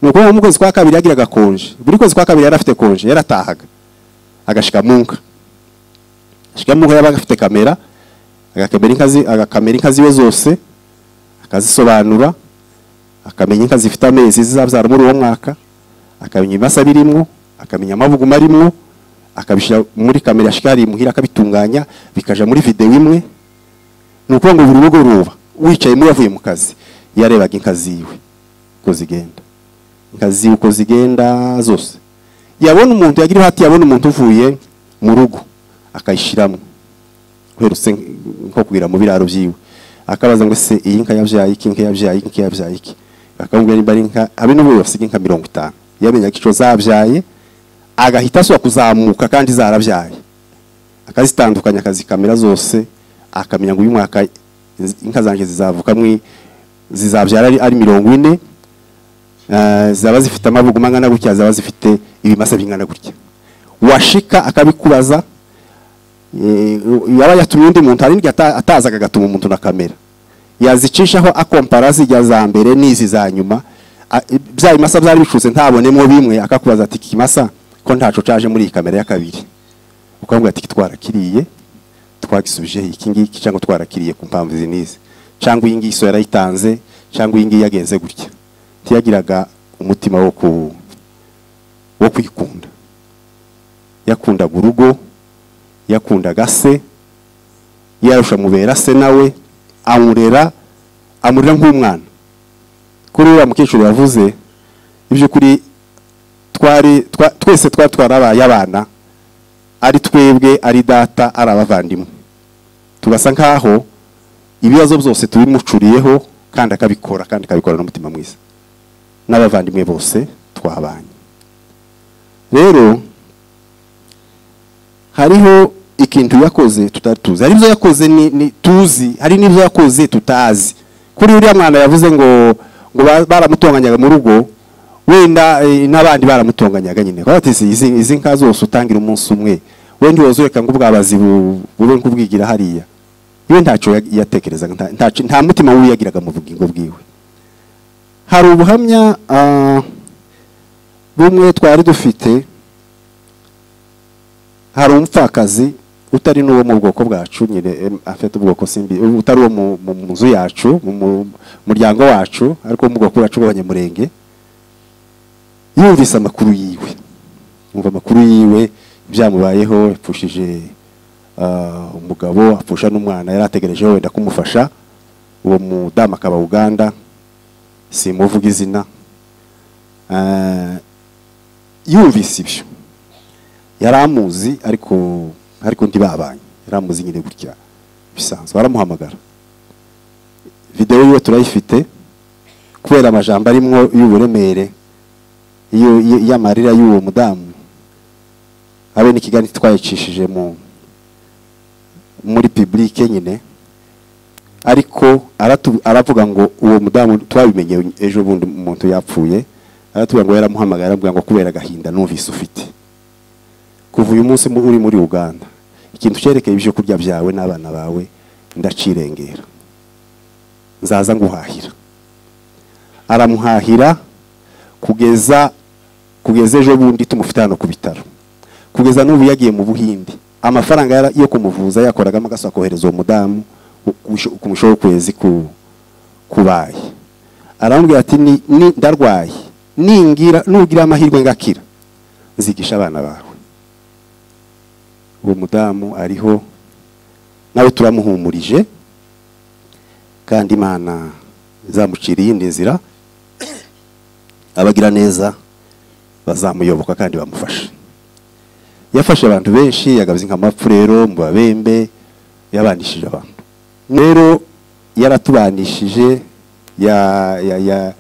Speaker 8: ni ukuvuga mu kwezi kwa kabiri yagiraga konje buri kwezi kwa kabiri yari afite konje yaratahaga agashika mu nka ashika mu nka yabaga afite kamera agakamera inka zi- agakamera inka ziwe zose akazisobanura akamenya inka zifite amezi zizabyara muri uwo mwaka akamenya ibimasa birimwo akamenya amabuguma arimwo akabishyira muri kamera ya shikari muhira akabitunganya bikaja muri videwo imwe ni ukuvuga ngo buri mugoroba wicayemo yavuye mu kazi yarebaga inka ziwe uko zigenda inka ziwe uko zigenda zose yabona umuntu yagira ihati yabona umuntu uvuye mu rugo akayishyiramo uherutse nko kugira mu biraro byiwe akabaza ngo ese iyi nka yabyaye iki inka yabyaye iki inka yabyaye iki bakamubwira niba ari inka habe n'ubu basiga inka mirongo itanu yamenyaga icyo zabyaye agahita asubira kuzamuka kandi zarabyaye akazitandukanya akazikamera zose akamenya ngo uyu mwaka iz- inka zanjye zizavuka mwi zizabyara ari, ari mirongo ine eh, zaba zifite amabuguma angana gutya zaba zifite ibimasa bingana gutya washika akabikubaza eh, yaba yatumye undi muntu hari n'igihe ata- atazaga agatuma umuntu na kamera yazicishaho akompara zijya za mbere n'izi za nyuma A- bya bimasa byari bicutse ntabonemo bimwe akakubaza ati "Iki kimasa ko ntaco caje muri iyi kamera ya kabiri ukamubwira ati twarakiriye twagisubije iki ngiki cyangwa twarakiriye ku mpamvu izi n'izi cyangwa iyi ngiyi so yarayitanze cyangwa iyi ngiyi yagenze gutya ntiyagiraga umutima wo ku wo kwikunda yakundaga urugo yakundaga se yarusha mubera se nawe amurera amurera nk'umwana kuri uriya mukecuru yavuze iby'ukuri twari twa- twese twari twarabaye abana ari twebwe ari data ari abavandimwe tugasa nkaho ibibazo byose tubimucuriyeho kandi akabikora kandi akabikora n'umutima mwiza n'abavandimwe bose twabanye rero hariho ikintu yakoze tutari tuzi hari ibyo yakoze ni, ni tuzi hari n'ibyo yakoze tutazi kuri uriya mwana yavuze ngo ngo ba- baramutonganyaga mu rugo wenda eh, n'abandi baramutonganyaga nyine baravuga ati izi izi nka zose utangira umunsi umwe wenda uyoze reka ngo ubwabazi bu- bube nk'ubwigira hariya iwe ntacyo ya- yatekerezaga nta- ntaco- nta mutima wiwe yagiraga mu bugingo bwiwe hari ubuhamya ah, bumwe twari dufite hari umupfakazi utari n'uwo mu bwoko bwacu nyine em, afite ubwoko simbi utari uwo mu- mu mu nzu yacu mu mu muryango wacu ariko wo mu bwoko bwacu bw'abanyamurenge yumvise amakuru yiwe yumva amakuru yiwe byamubayeho yapfushije ah, umugabo apfusha n'umwana yari ategereje wenda kumufasha uwo mudamu akaba uganda simuvuga izina Ah, yumvise ibyo yari amuzi ariko ariko ntibabanye yari amuzi nyine gutya bisanzwe aramuhamagara videwo yiwe turayifite kubera amajambo arimwo y'uburemere iyo- iyo- y'amarira y'uwo mudamu habe n'ikiganiro twayicishije mu muri publike nyine ariko aratu- aravuga ngo uwo mudamu twabimenye ejo bundi umuntu yapfuye aratuvuga ngo yaramuhamagaye aravuga ngo kubera agahinda numvise ufite kuva uyu munsi mu- uri muri uganda ikintu cyerekeye ibyo kurya byawe n'abana bawe ndacirengera nzaza nguhahira aramuhahira kugeza kugeza ejo bundi tumufite hano ku bitaro kugeza n'ubu yagiye mu buhinde amafaranga yara- yo kumuvuza yakoragamo agaso akohereza uwo mudamu ku- ku musho- ku musho w'ukwezi ku- kubaye aramubwira ati "Ni- ni- ndarwaye ningira nugira amahirwe ngakira nzigisha abana bawe uwo mudamu ariho nawe turamuhumurije kandi imana izamucira iyindi nzira abagira neza bazamuyoboka kandi bamufashe yafashe abantu benshi yagabiza nk'amapfu rero mu babembe yabanishije abantu rero yaratubanishije ya- ya- ya-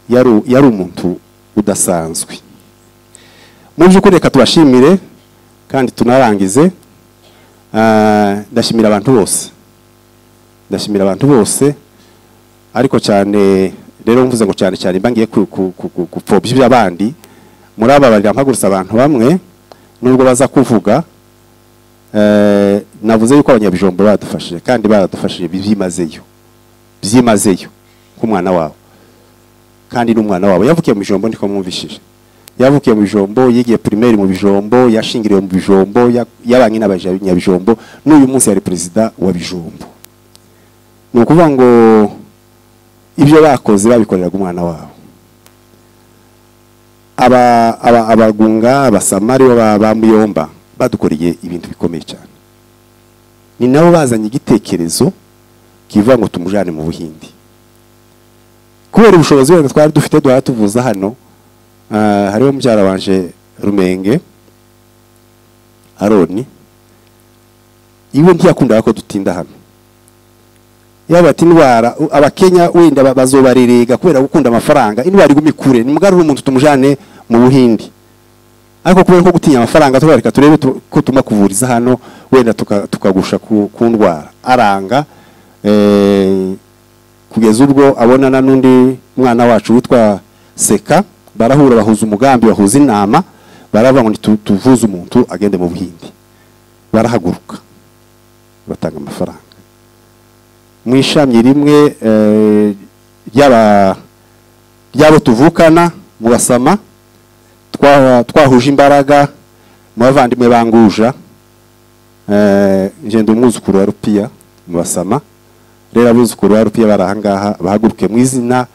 Speaker 8: yaru- yari umuntu udasanzwe mu by'ukuri reka tubashimire kandi tunarangize Ah, ndashimira abantu bose ndashimira abantu bose ariko cyane rero mvuze ngo cyane cyane mba ngiye ku- ku- ku- ku- gupfobya iby'abandi muri aba barira mpagurutse abantu bamwe nubwo baza kuvuga eh, navuze yuko abanyabijombo badufashije kandi baradufashije byimazeyo byimazeyo nk'umwana wawe kandi n'umwana wawe yavukiye mu bijombo niko mwumvishije yavukiye mu bijombo yigiye primaire mu bijombo yashingiriwe mu bijombo ya- yabanye n'abanyabijombo n'uyu munsi yari perezida wa bijombo ni ukuvuga ngo ibyo bakoze babikoreraga umwana wabo aba- aba- abagunga abasamari baba- ba muyomba badukoreye ibintu bikomeye cyane ni nabo bazanye igitekerezo kivuga ngo tumujyane mu buhindi kubera ubushobozi wenda twari dufite duhora tuvuza hano ah, hariho mubyara wanje rumenge aroni iwe ntiyakundaga ko dutinda hano yaba ati indwara u- abakenya wenda ba- bazobarerega kubera gukunda amafaranga indwara iguma ikure ni mugarura umuntu tumujane mu buhindi ariko kubera ko gutinya amafaranga tubareka turebe tu- ko tuma kuvuriza hano wenda tuka- tukagusha ku, ku ndwara aranga eh, kugeza ubwo abonana n'undi mwana wacu witwa seka barahura bahuza umugambi bahuza inama baravuga ngo "Nitu- tuvuze umuntu agende mu buhindi barahaguruka batanga amafaranga mu ishami rimwe eh, ry'aba- ry'abo tuvukana mu basama twa- twahuje imbaraga mu bavandimwe banguja eh, ngenda umwuzukuru wa rupiya mu basama rero abuzukuru ba rupiya bari ahangaha bahaguruke mu izina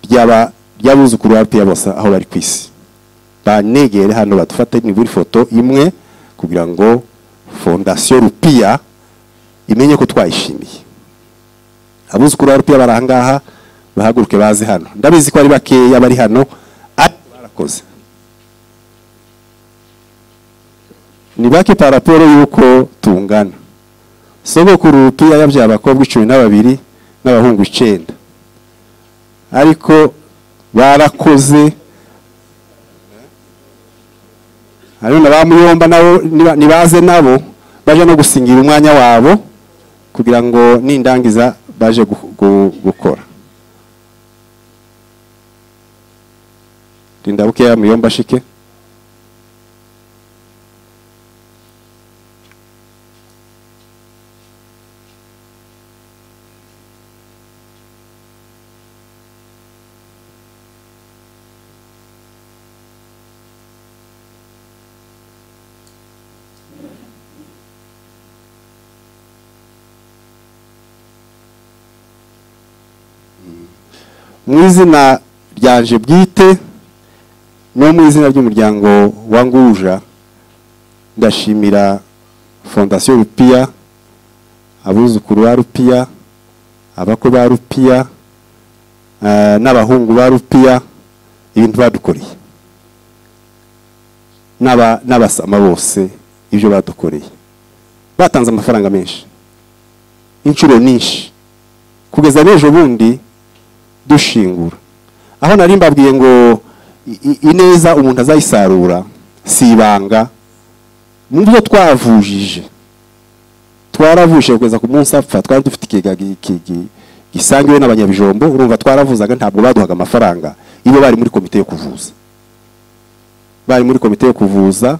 Speaker 8: ry'aba- ry'abuzukuru ba rupiya bose aho bari ku isi banegere hano badufate nibura ifoto imwe kugira ngo fondasiyo rupiya imenye ko twayishimiye abuzukuru ba rupiya bari ahangaha bahaguruke baze hano ndabizi ko ari bakeya bari hano ariko barakoze ni bake paraporo y'uko tungana sogokuru rupiya yabyaye abakobwa icumi na babiri n'abahungu icenda ariko barakoze hariho na ba muyomba nabo niba- nibaze nabo baje no gusingira umwanya wabo kugira ngo nindangiza baje gu- gu- gukora rinda bukeya muyomba ashike mu izina ryanje bwite no mu izina ry'umuryango wa nguja ndashimira fondasiyo rupiya abuzukuru ba rupiya abakwe ba rupiya eh, n'abahungu ba rupiya ibintu badukoreye n'aba- n'abasama bose ibyo badukoreye batanze amafaranga menshi inshuro nyinshi kugeza n'ejo bundi dushingura aho nari mbabwiye ngo i- i- ineza umuntu azayisarura si ibanga mu byo twavujije twaravuje kugeza ku munsi apfa twari dufite ikigega gi- gi- gi- gisangiwe n'abanyabijombo urumva twaravuzaga ntabwo baduhaga amafaranga iyo bari muri komite yo kuvuza bari muri komite yo kuvuza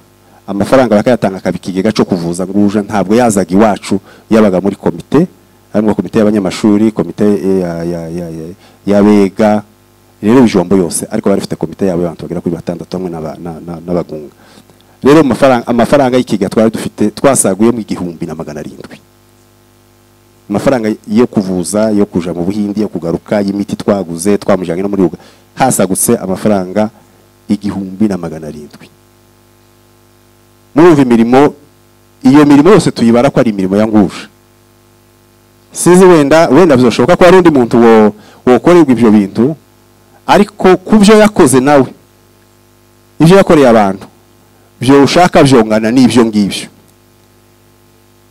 Speaker 8: amafaranga bakayatanga akaba ikigega cyo kuvuza nguja ntabwo yazaga iwacu yabaga muri komite harimo komite y'abanyamashuri komite eh, ya- ya- ya- ya- y'abega rero ibijombo yose ariko bari bafite komite yabo y'abantu bagera kuri batandatu hamwe n'aba- na- na- n'abagunga rero mu mafaranga- amafaranga y'ikigega twari dufite twasaguyemo igihumbi na magana arindwi amafaranga yo kuvuza yo kuja mu buhindi yo kugaruka y'imiti twaguze twamujyanye no muri uga hasagutse amafaranga igihumbi na magana arindwi murumva imirimo iyo mirimo yose tuyibara ko ari imirimo ya nguje sinzi wenda wenda bizashoboka ko hari undi muntu wo wokorerwa ibyo bintu ariko ku byo yakoze nawe ibyo yakoreye abantu byo ushaka byongana n'ibyo ngibyo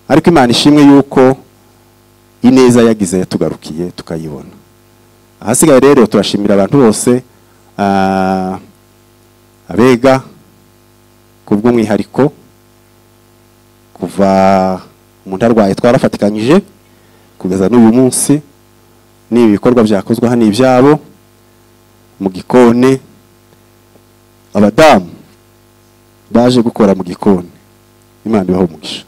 Speaker 8: ariko imana ishimwe yuko ineza yagize yatugarukiye tukayibona ahasigaye rero turashimira abantu bose ah, abega ku bw'umwihariko kuva umuntu arwaye twarafatikanyije kugeza n'uyu munsi ni ibikorwa byakozwe hano ibyabo mu gikoni abadamu baje gukora mu gikoni imana ibaho umugisha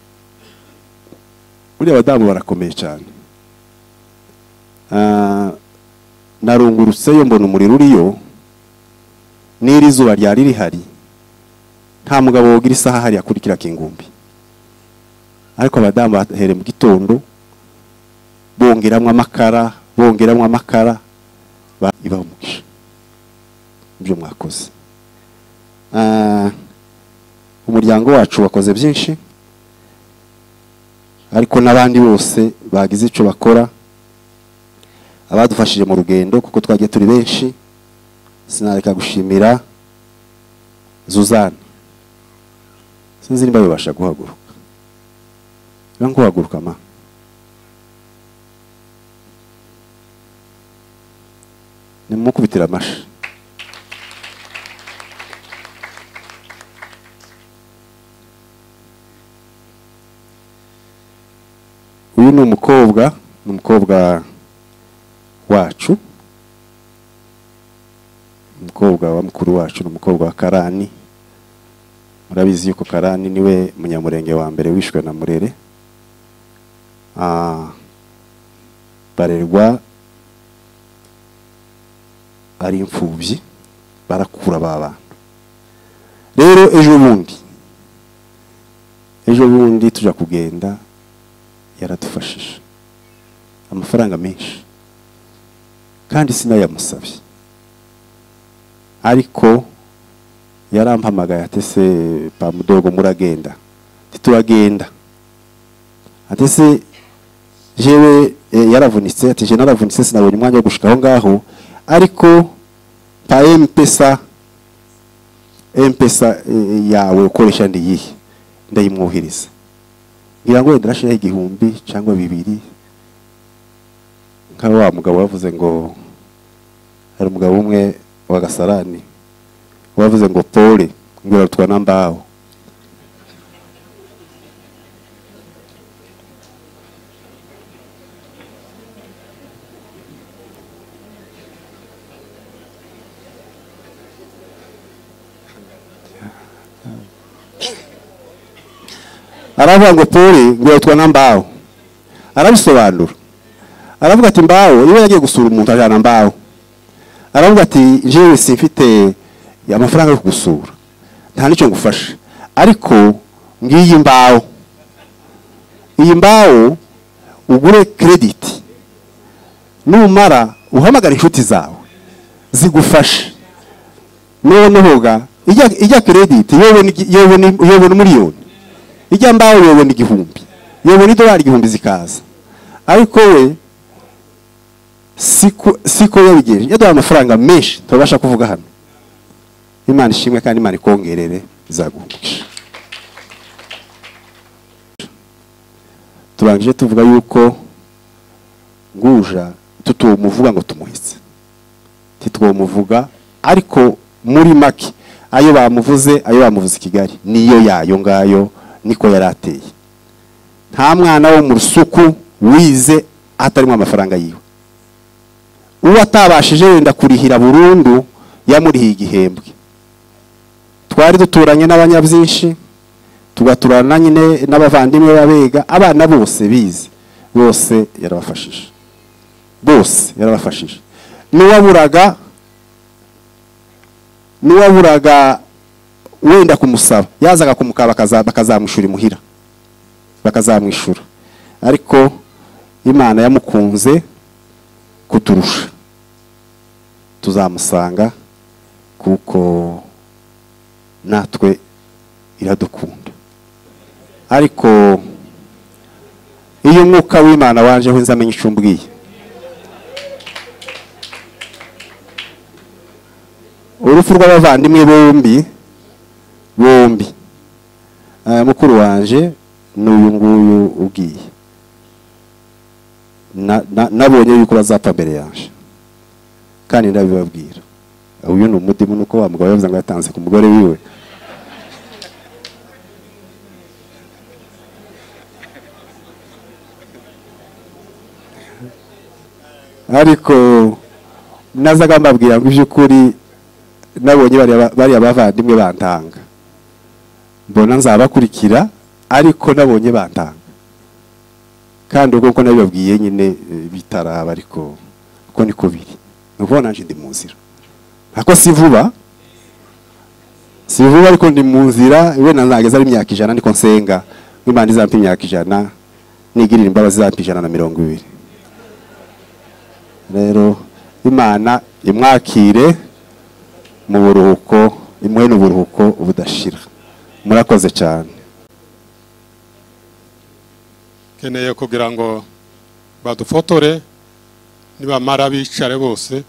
Speaker 8: buriya abadamu barakomeye cyane Ah, narungurutseyo mbona umuriro uriyo n'iri zuba ryari rihari nta mugabo wogira isaha hariya kuri kiriya kingumbi ariko abadamu bahereye mu gitondo bongeramo amakara bongeramo amakara ba- ibaha umugisha ibyo mwakoze Ah, umuryango wacu wakoze byinshi ariko n'abandi bose bagize icyo bakora abadufashije mu rugendo kuko twagiye turi benshi sinareka gushimira zuzana sinzi niba bibasha guhaguruka niba nguhaguruka ma nimumukubitire amashi uyu ni umukobwa ni umukobwa wacu umukobwa wa mukuru wacu ni umukobwa wa karani murabizi yuko karani niwe munyamurenge wa mbere wishwe na murere Ah, barerwa ari imfubyi barakura ba bantu rero ejo bundi ejo bundi tujya kugenda yaradufashije amafaranga menshi kandi sinayamusabye ariko yarampamagaye atese pamudogo muragenda tituragenda atese jewe eh, yaravunitse ati je naravunitse sinabonye umwanya wo gushika aho ngaho ariko pa mpesa mpesa eh, yawe ukoresha ndiyihe ndayimwohereza ngira ngo wenda urashiraho igihumbi cyangwa bibiri nka wa mugabo wavuze ngo hari umugabo umwe wa gasarani wavuze ngo pole ngira rutwa na mbaho aravuga ngo pole ngo yitwa na mbaho arabisobanura aravuga ati mbaho iyo yagiye gusura umuntu ajyana mbaho aravuga ati jewe simfite amafaranga yo kugusura nta n'icyo ngufasha ariko ngiyi mbaho iyi mbaho ugure krediti numara uhamagara inshuti zawe zigufashe noneho ga ijya ijya credit yobona igi- yobona yobona miliyoni ijya mbaho yobona igihumbi yobona idolari igihumbi zikaza ariko we siko siko yabigenje yaduhaye amafaranga menshi turabasha kuvuga hano imana ishimwe kandi imana ikongerere izaguhungisha turangije tuvuga yuko nguja tutumuvuga ngo tumuhitse titwomuvuga ariko muri make ayo bamuvuze ayo bamuvuze i kigali niyo yayo ngayo niko yari ateye nta mwana wo mu rusuku wize atarimo amafaranga yiwe uwo atabashije wenda kurihira burundu yamurihiye igihembwe twari duturanye n'abanyabyinshi tugaturana nyine n'abavandimwe b'abega abana bose bize bose yarabafashije bose yarabafashije n'uwaburaga n'uwaburaga wenda kumusaba yazaga kumukaba bakaza- bakazamushura imuhira bakazamwishura ariko imana yamukunze kuturusha tuzamusanga kuko natwe iradukunda ariko iyo umwuka w'imana wanjeho nzi amenya icyo umbwiye urupfu rw'abavandimwe bombi bombi Eh, mukuru wanje ni uyu nguyu ubwiye Na- na- nabonye yuko bazapfa mbere yanje kandi ndabibabwira uyu ni umudimu nuko wa mugabo yavuze ngo yatanze ku mugore wiwe ariko nazaga mbabwira ngo iby'ukuri nabonye bariya- bariya bavandimwe bantanga mbona nzabakurikira ariko nabonye bantanga kandi ubwo ko nabibabwiye nyine eh, bitaraba ariko uko niko biri ni ukuvuga nanjye ndi mu nzira ntako si vuba si vuba ariko ndi mu nzira wenda nzageza ari imyaka ijana niko nsenga ngo imana izampa imyaka ijana nigirira imbabazi izampa ijana na mirongo ibiri rero imana imwakire mu buruhuko imwe n'uburuhuko budashira murakoze cyane
Speaker 11: keneye kugira ngo badufotore nibamara bicare bose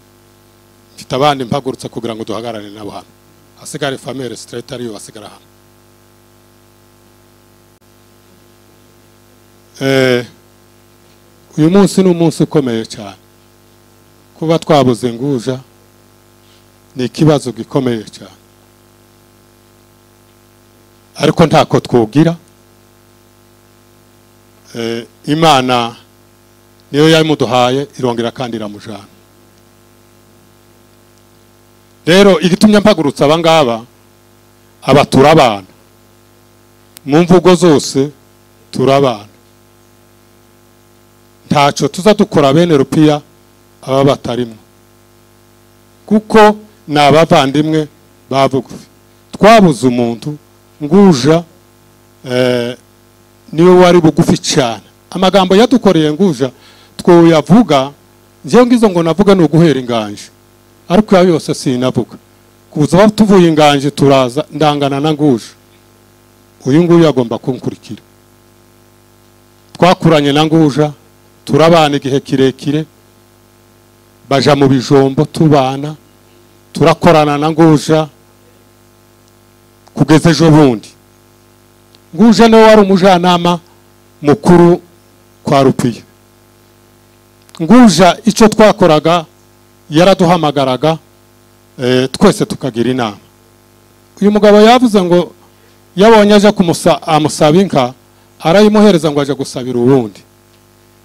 Speaker 11: mfite abandi mpagurutse kugira ngo duhagarare nabo hano hasigare famille straight ariyo basigara hano Eh, uyu munsi ni umunsi ukomeye cyane kuba twabuze nguja ni ikibazo gikomeye cyane ariko ntako twugira eh, imana niyo yamuduhaye irongera kandi iramujana rero igitumye mpagurutsa abangaba aba turabana mu mvugo zose turabana ntacyo tuza dukora bene rupiya aba batarimo kuko ni abavandimwe ba bugufi twabuze umuntu nguja eh, niwe wari bugufi cyane amagambo yadukoreye nguja twoyavuga njyewe ngizo ngo navuga ni uguhera inganje ariko ya yose sinavuga kuza tuvuye inganje turaza ndangana na nguje uyu nguyu agomba kunkurikira twakuranye na nguja turabana igihe kirekire baja mu bijombo tubana turakorana na nguja kugeza ejo bundi nguje niwe wari umujyanama mukuru kwa rupiya nguja icyo twakoraga yaraduhamagaraga eh, twese tukagira inama uyu mugabo yavuze ngo yabonye aje kumusa- amusaba inka arayimuhereza ngo aje gusabira uwundi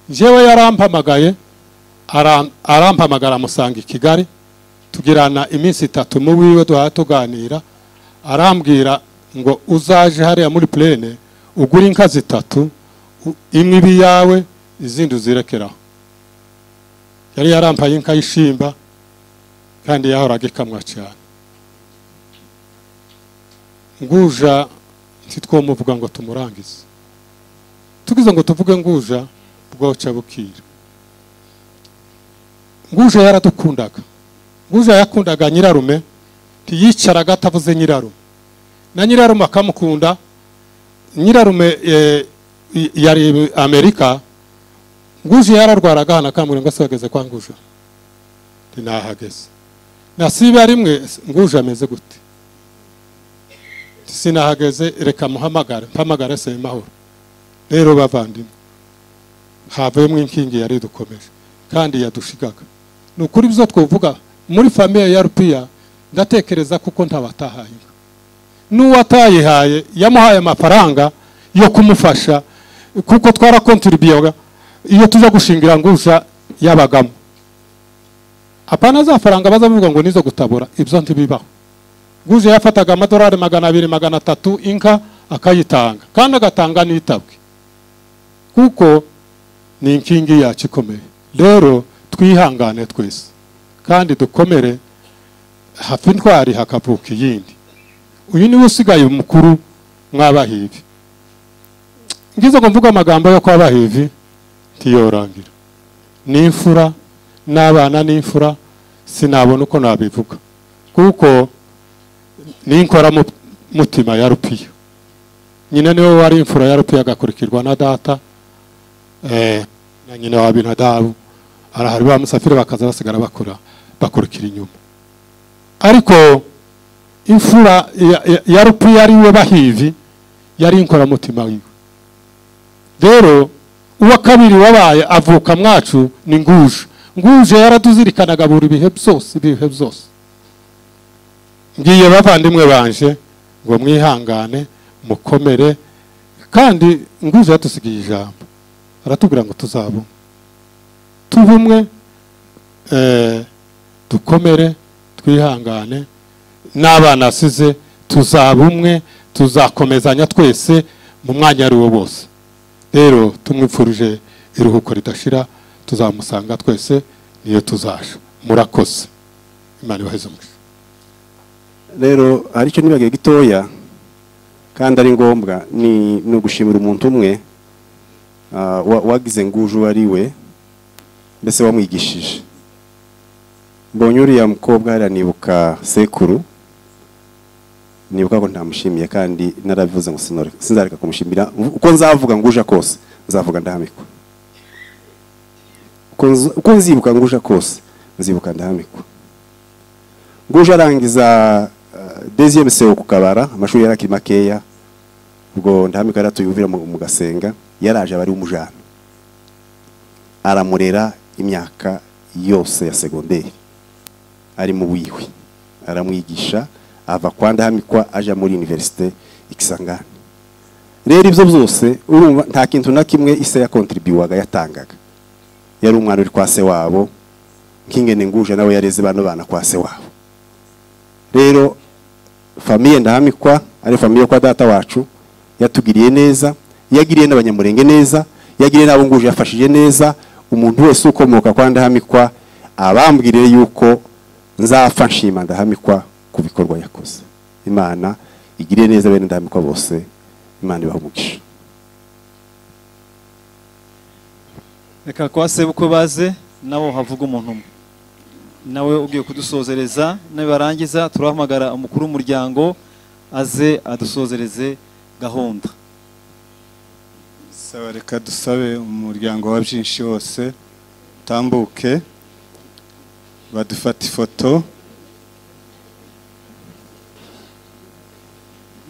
Speaker 11: njyewe yarampamagaye aram- arampamagara amusanga i kigali tugirana iminsi itatu mu wiwe duhaya tuganira arambwira ngo uzaje hariya muri plene ugure inka zitatu u- imwe ibi yawe izindi uzirekeraho yari yarampaye inka y'ishimba kandi yahoraga ikamwa cyane nguja ntitwomuvuga ngo tumurangize tugize ngo tuvuge nguja bwoca bukira nguja yaradukundaga buriya yakundaga nyirarume ntiyicaraga atavuze nyirarume na nyirarume akamukunda nyirarume eh, yari amerika nguzi yararwaraga hano akambwira ngo ese wageze kwa nguja nti nahageze nasiba rimwe nguja ameze gute Nti sinahageze reka muhamagare mpamagare se mahoro rero bavandimwe havuyemo inkingi yari dukomeje kandi yadushigaga ni ukuri byo twavuga muri famiye ya rupiya ndatekereza kuko ntabatahaye n'uwo atayihaye yamuhaye amafaranga yo kumufasha kuko twarakontribuyaga iyo tuza gushingira nguza yabagamo apana za faranga baza bavuga ngo nizo gutabura ibyo ntibibaho guza yafataga amadolari magana abiri magana atatu inka akayitanga kandi agatanga n'itabwe kuko ni inkingi yacu ikomeye rero twihangane twese kandi dukomere hafi intwari hakavuka iyindi uyu niwe usigaye umukuru mwabahibi ngize ngo mvuga amagambo yo kwabahivi ntiyorangira n'imfura n'abana n'imfura sinabona uko nabivuga kuko n'inkora mutima ya rupiya nyina niwe wari imfura ya rupiya agakurikirwa na data eh, na nyina wa binadabu arahari ba musafiri bakaza basigara bakora bakurikira inyuma ariko imfura ya, ya, ya rupiya ari we bahivi yari inkoramutima yiwe rero uwa kabiri wabaye avuka mwacu ni nguje nguje yaraduzirikanaga buri bihe byose ibihe byose ngiye bavandimwe banje ngo mwihangane mukomere kandi nguje yatusigiye ijambo aratubwira ngo tuzabumwe tubumwe eh, dukomere twihangane n'abana asize tuzabumwe tuzakomezanya twese mu mwanya ari wo bose rero tumwifurije iruhuko ridashira tuzamusanga twese niyo tuzaje murakoze imana ibaheze umugisha
Speaker 8: rero hari icyo nibagiwe gitoya kandi ari ngombwa ni ni ugushimira umuntu umwe ah, wa- wagize nguju uwo ari we mbese wamwigishije mbonye uriya mukobwa hariya nibuka sekuru nibuka ko ntamushimiye kandi narabivuze ngo sinore- sinzareka kumushimira uko nzavuga nguja kose nzavuga ndahamikwa Uko nz- uko nzibuka nguja kose nzibuka ndahamikwa nguja arangiza deuxième CO ku kabara amashuri yari akiri makeya ubwo ndahamika yari atuyumvira mu mu gasenga yaraje abari umujana aramurera imyaka yose ya segonderi ari mu wiwe aramwigisha ava kwa ndahamikwa aja muri universite ikisangani rero ibyo byose urumva nta kintu na kimwe ise yakontribuwaga yatangaga yari umwana uri kwa se wabo nk'ingene nguje nawe yareze bano bana kwa se wabo rero famiye ndahamikwa ari famiye yo kwa data wacu yatugiriye neza yagiriye n'abanyamurenge neza yagiriye n'abo nguje yafashije neza umuntu wese ukomoka kwa ndahamikwa abambwiriye yuko nzapfa nshima ndahamikwa ku bikorwa yakoze imana igiriye neza bene ndahamikwa bose imana ibaha umugisha
Speaker 2: reka kwa sebukwe baze nabo havuga umuntu umwe nawe ugiye kudusozereza nibarangiza turahamagara umukuru w'umuryango aze adusozereze gahunda
Speaker 12: saba reka dusabe umuryango wa byinshi wose utambuke badufata ifoto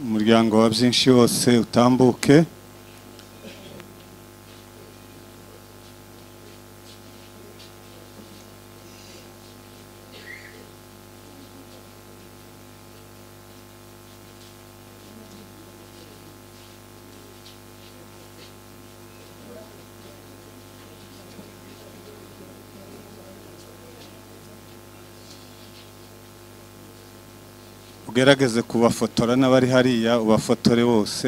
Speaker 12: umuryango wa byinshi wose utambuke ugerageze kubafotora n'abari hariya ubafotore bose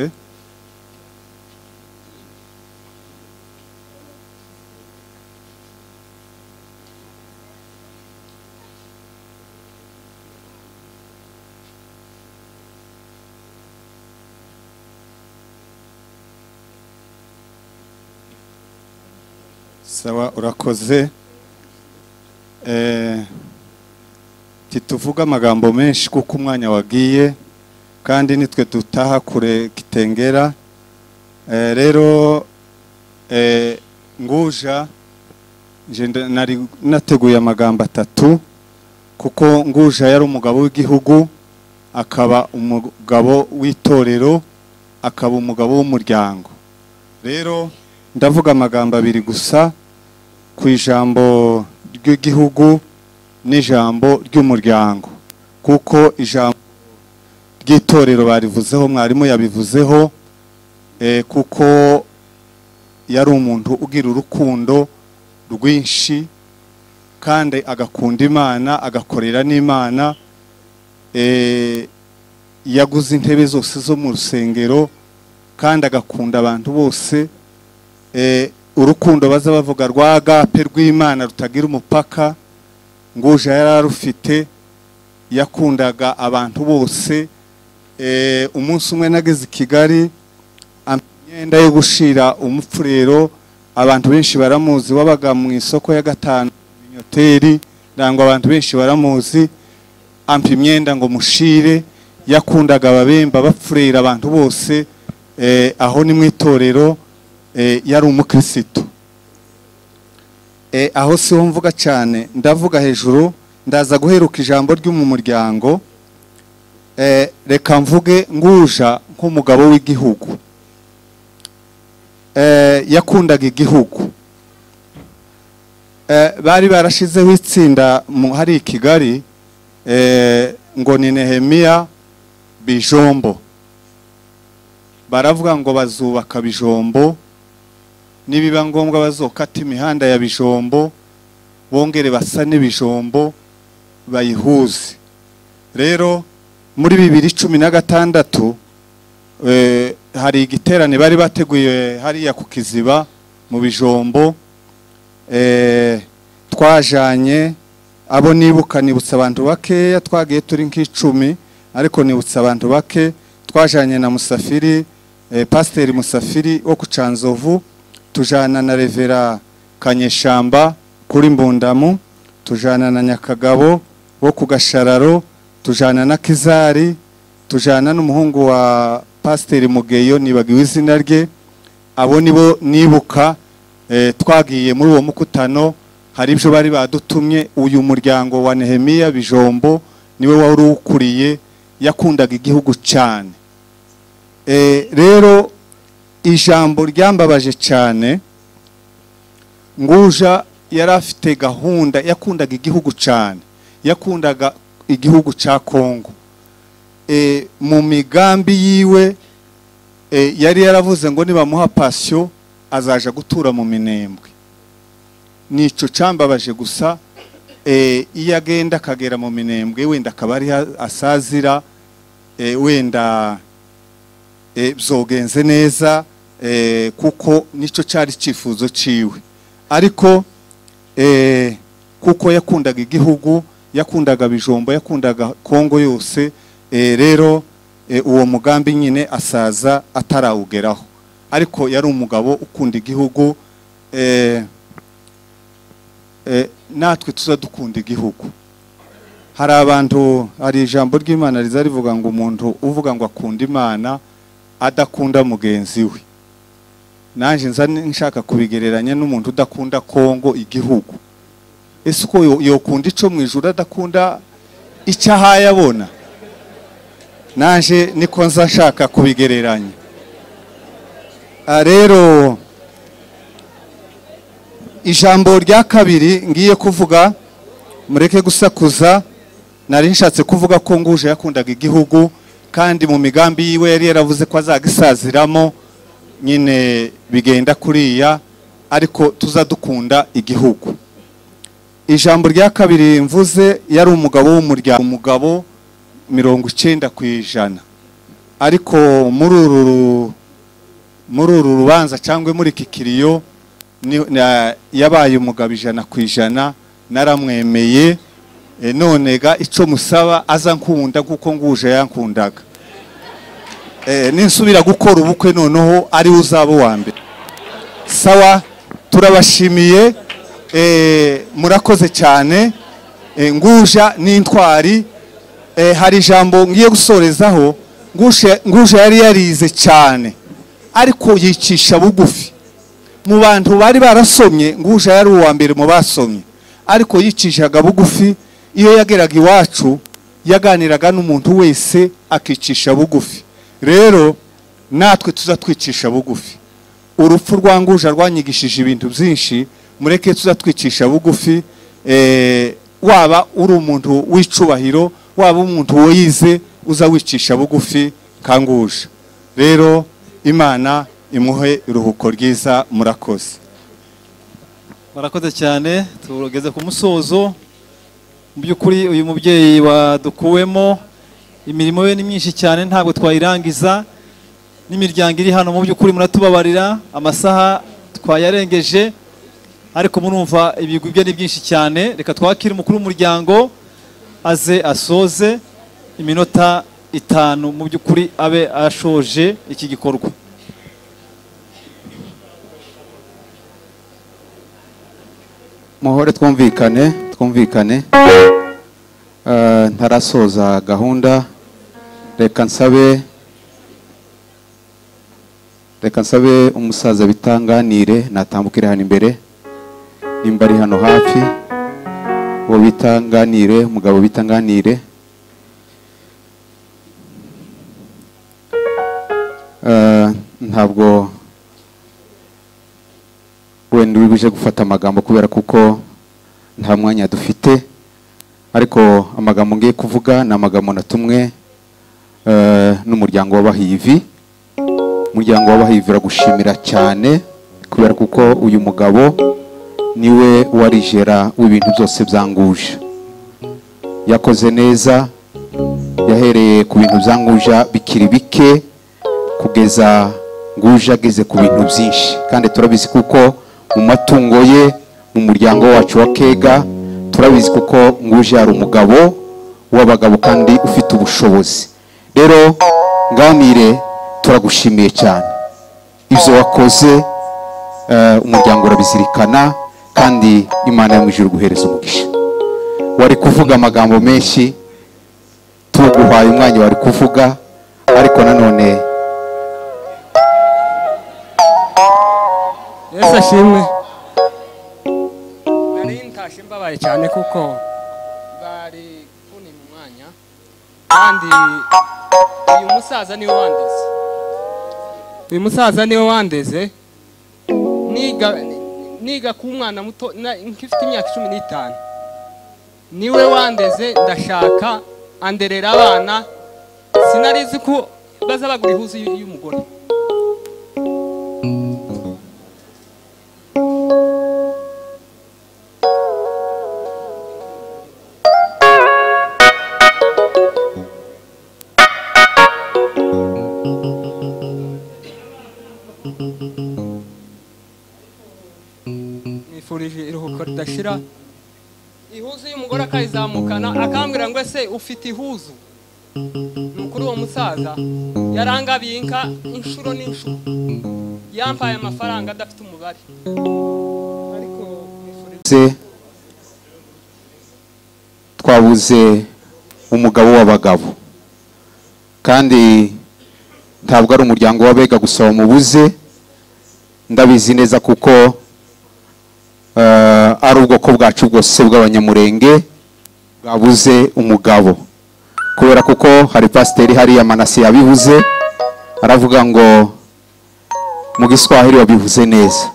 Speaker 12: sawa urakoze Eh, ntituvuge amagambo menshi kuko umwanya wagiye kandi nitwe dutaha kure kitengera Eh, rero eh, nguja nje nda- nari nateguye amagambo atatu kuko nguja yari umugabo w'igihugu akaba umugabo w'itorero akaba umugabo w'umuryango rero ndavuga amagambo abiri gusa ku ijambo ry'igihugu n'ijambo ry'umuryango kuko ijambo ry'itorero barivuzeho mwarimu yabivuzeho eh, kuko yari umuntu ugira urukundo rwinshi kandi agakunda imana agakorera n'imana eh, yaguze intebe zose zo mu rusengero kandi agakunda abantu bose eh, urukundo baza bavuga rwa agape rw'imana rutagira umupaka nguja yari arufite yakundaga abantu bose eh, umunsi umwe nageze i kigali ampa imyenda yo gushira umupfurero abantu benshi baramuzi wabaga mu isoko ya gatanu binyoteri ndango abantu benshi baramuzi ampa imyenda ngo mushire yakundaga ababemba bapfurera abantu bose eh, aho ni mu itorero eh, yari umukirisitu Eh, aho siho mvuga cyane ndavuga hejuru ndaza guheruka ijambo ryo mu muryango Eh, reka mvuge nguja nk'umugabo w'igihugu Eh, yakundaga igihugu Eh, bari barashizeho itsinda mu hari i kigali eh, ngo ni nehemiya bijombo baravuga ngo bazubaka bijombo nibiba ngombwa bazokata imihanda ya bijombo bongere basane ibijombo bayihuze rero muri bibiri cumi na gatandatu eh, hari igiterane bari bateguye hariya ku kiziba mu bijombo eh, twajanye abo nibuka nibutsa abantu bakeya twagiye turi nk'icumi ariko nibutsa abantu bake twajanye na musafiri eh, pasiteri musafiri wo ku canzovu tujana na revera kanyeshamba kuri mbundamu tujana na nyakagabo wo ku gashararo tujana na kizari tujana n'umuhungu wa pasiteri mugeyo nibagiwe izina rye abo nibo nibuka eh, twagiye muri uwo mukutano hari ibyo bari badutumye uyu muryango wa nehemiya bijombo niwe wari uwukuriye yakundaga igihugu cyane Eh, rero ijambo ryambabaje cyane nguja yari afite gahunda yakundaga igihugu cyane yakundaga igihugu cya kongo e, mu migambi yiwe e, yari yaravuze ngo nibamuha pasiyo azaja gutura mu minembwe nico cambabaje gusa e, iyo agenda akagera mu minembwe wenda akaba ari asazira e, wenda e, byogenze neza e, kuko nicyo cyari icyifuzo cyiwe ariko e, kuko yakundaga igihugu yakundaga bijombo yakundaga kongo yose e, rero e, uwo mugambi nyine asaza atarawugeraho ariko yari umugabo ukunda igihugu e, e, natwe tuzadukunda igihugu hari abantu hari ijambo ry'imana riza rivuga ngo umuntu uvuga ngo akunda imana adakunda mugenzi we nanjye nza nshaka kubigereranya n'umuntu udakunda kongo igihugu ese uko yo- yokunda ico mu ijuru adakunda icyo ahaye abona nanjye niko nza nshaka kubigereranya Ah, rero ijambo rya kabiri ngiye kuvuga mureke gusakuza nari nshatse kuvuga ko nguje yakundaga igihugu kandi mu migambi yiwe yari yaravuze ko azagisaziramo nyine bigenda kuriya ariko tuzadukunda igihugu ijambo rya kabiri mvuze yari umugabo w'umuryango umugabo mirongo icyenda ku ijana ariko muri uru muri uru rubanza cyangwa muri iki kiriyo ni- na- yabaye umugabo ijana ku ijana naramwemeye e, none ga icyo musaba aza nkunda kuko nguje yankundaga e, ninsubira gukora ubukwe noneho ari we uzaba uwa mbere sawa turabashimiye e, murakoze cyane eh, nguja n'intwari eh, hari ijambo ngiye gusorezaho ngusha ngusha yari yarize cyane ariko yicisha bugufi mu bantu bari barasomye nguja yari uwa mbere mu basomye ariko yicishaga bugufi iyo yageraga iwacu yaganiraga n'umuntu wese akicisha bugufi rero natwe tuzatwicisha bugufi urupfu rwa nguja rwanyigishije ibintu byinshi mureke tuzatwicisha bugufi eh, waba uri umuntu w'icubahiro waba umuntu wize uza wicisha bugufi kanguje rero imana imuhe iruhuko ryiza murakoze
Speaker 2: barakoze cyane tugeze ku musozo mu by'ukuri uyu mubyeyi wadukuwemo imirimo ye ni myinshi cyane ntabwo twayirangiza n'imiryango iri hano mu by'ukuri muratubabarira amasaha twayarengeje ariko murumva ibigwi bye ni byinshi cyane reka twakire umukuru w'umuryango aze asoze iminota itanu mu by'ukuri abe ashoje iki gikorwa
Speaker 13: muhore twumvikane twumvikane Eh, ntarasoza gahunda reka nsabe reka nsabe umusaza bitanganire natambukire hano imbere nimba ari hano hafi uwo bitanganire umugabo bitanganire Eh, ntabwo wenda uri buje gufata amagambo kubera kuko nta mwanya dufite ariko amagambo ngiye kuvuga ni amagambo natumwe eh, n'umuryango w'abahivi umuryango w'abahivi uragushimira cyane kubera kuko uyu mugabo niwe warijera w'ibintu byose byanguje yakoze neza yahereye ku bintu byanguja bikiri bike kugeza nguje ageze ku bintu byinshi kandi turabizi kuko mu matungo ye mu muryango wacu wa kega turabizi kuko nguje yari umugabo w'abagabo kandi ufite ubushobozi rero nganire turagushimiye cyane ibyo wakoze eh, umuryango urabizirikana kandi imana yo mu ijuru guhereza umugisha wari kuvuga amagambo menshi tuguhaye umwanya wari kuvuga ariko nanone
Speaker 14: yesu ashimwe nari ntashye mbabaye cyane kuko bari kunima umwanya kandi uyu musaza niwe wandeze uyu musaza niwe wandeze niga niga ku mwana muto na- nk'ifite imyaka cumi n'itanu niwe wandeze ndashaka anderera abana sinarizi ko baza bagura ihuzu y- y'umugore nifurije iruhuko ridashira ihuzu y'umugore akayizamukana akambwira ngo ese ufite ihuzu mukuru uwo musaza yarangabiye inka inshuro n'inshuro yampaye amafaranga adafite umubare
Speaker 13: se twabuze umugabo w'abagabo kandi ntabwo ari umuryango w'abega gusa wamubuze ndabizi neza kuko eh, ari ubwoko bwacu bwose bw'abanyamurenge bwabuze umugabo kubera kuko hari pasiteri hariya manasi yabivuze aravuga ngo mu giswahili wabivuze neza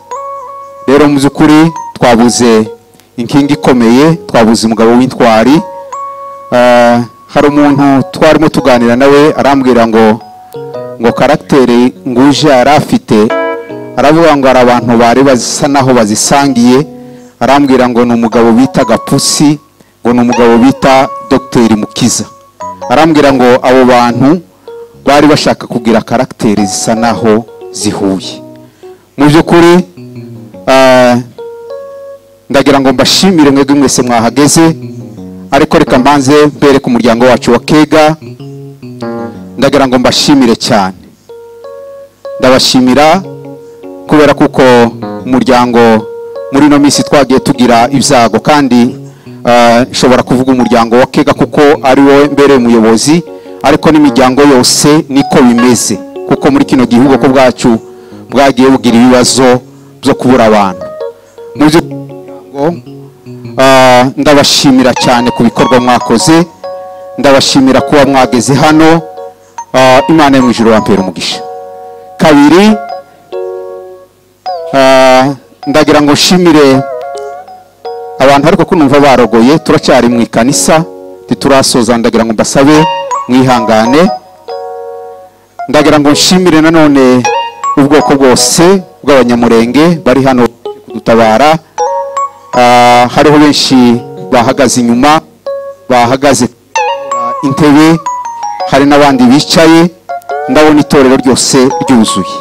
Speaker 13: rero mu by'ukuri twabuze inkingi ikomeye twabuze umugabo w'intwari Eh, hari umuntu twarimo tuganira nawe arambwira ngo ngo karagiteri nguje yari afite aravuga ngo hari abantu bari bazisa naho bazisangiye arambwira ngo ni umugabo bita gapusi ngo ni umugabo bita dogiteri mukiza arambwira ngo abo bantu bari bashaka kugira karagiteri zisa naho zihuye mu by'ukuri eh, ndagira ngo mbashimire mwebwe mwese mwahageze ariko reka mbanze mbereke umuryango wacu wa kega ndagira ngo mbashimire cyane ndabashimira kubera kuko umuryango muri ino minsi twagiye tugira ibyago kandi Ah, nshobora kuvuga umuryango wa kega kuko ari wowe mbere muyobozi ariko n'imiryango yose niko bimeze kuko muri kino gihe ubwoko bwacu bwagiye bugira ibibazo byo kubura abantu mu by'umuryango ah, ndabashimira cyane ku bikorwa mwakoze ndabashimira kuba mwageze hano Ah, imana yo mu ijuru yampera umugisha kabiri ah, ndagira ngo nshimire abantu ariko ko numva barogoye turacyari mu ikanisa ntiturasoza ndagira ngo mbasabe mwihangane ndagira ngo nshimire nanone ubwoko bwose bw'abanyamurenge bari hano kudutabara Ah, hariho benshi bahagaze inyuma bahagaze intebe hari n'abandi bicaye ndabona itorero ryose ryuzuye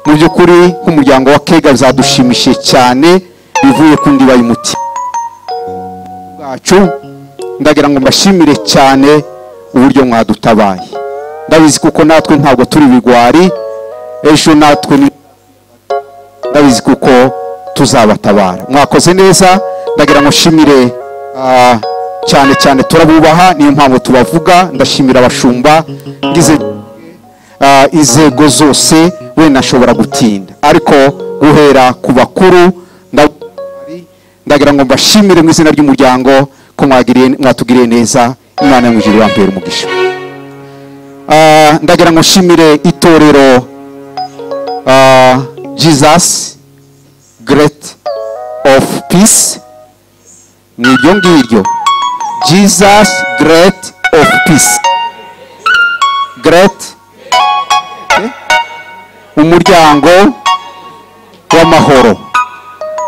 Speaker 13: mu by'ukuri nk'umuryango wa kega zadushimishije cyane bivuye ku ndiba y'umuti bwacu ndagira ngo mbashimire cyane uburyo mwadutabaye ndabizi kuko natwe ntabwo turi bigwari ejo natwe ni ndabizi kuko tuzabatabara mwakoze neza ndagira ngo nshimire ah, cyane cyane turabubaha niyo mpamvu tubavuga ndashimira abashumba ngize ah, inzego zose wenda nshobora gutinda ariko guhera ku bakuru nda- ndagira ngo mbashimire mu izina ry'umuryango ko mwagiriye- mwatugiriye neza imana yo mu ijuru yampera umugisha Ah, ndagira ngo nshimire itorero ah, jesus great of peace ni ibyo ngibyo jesus great of peace great Eh? umuryango w'amahoro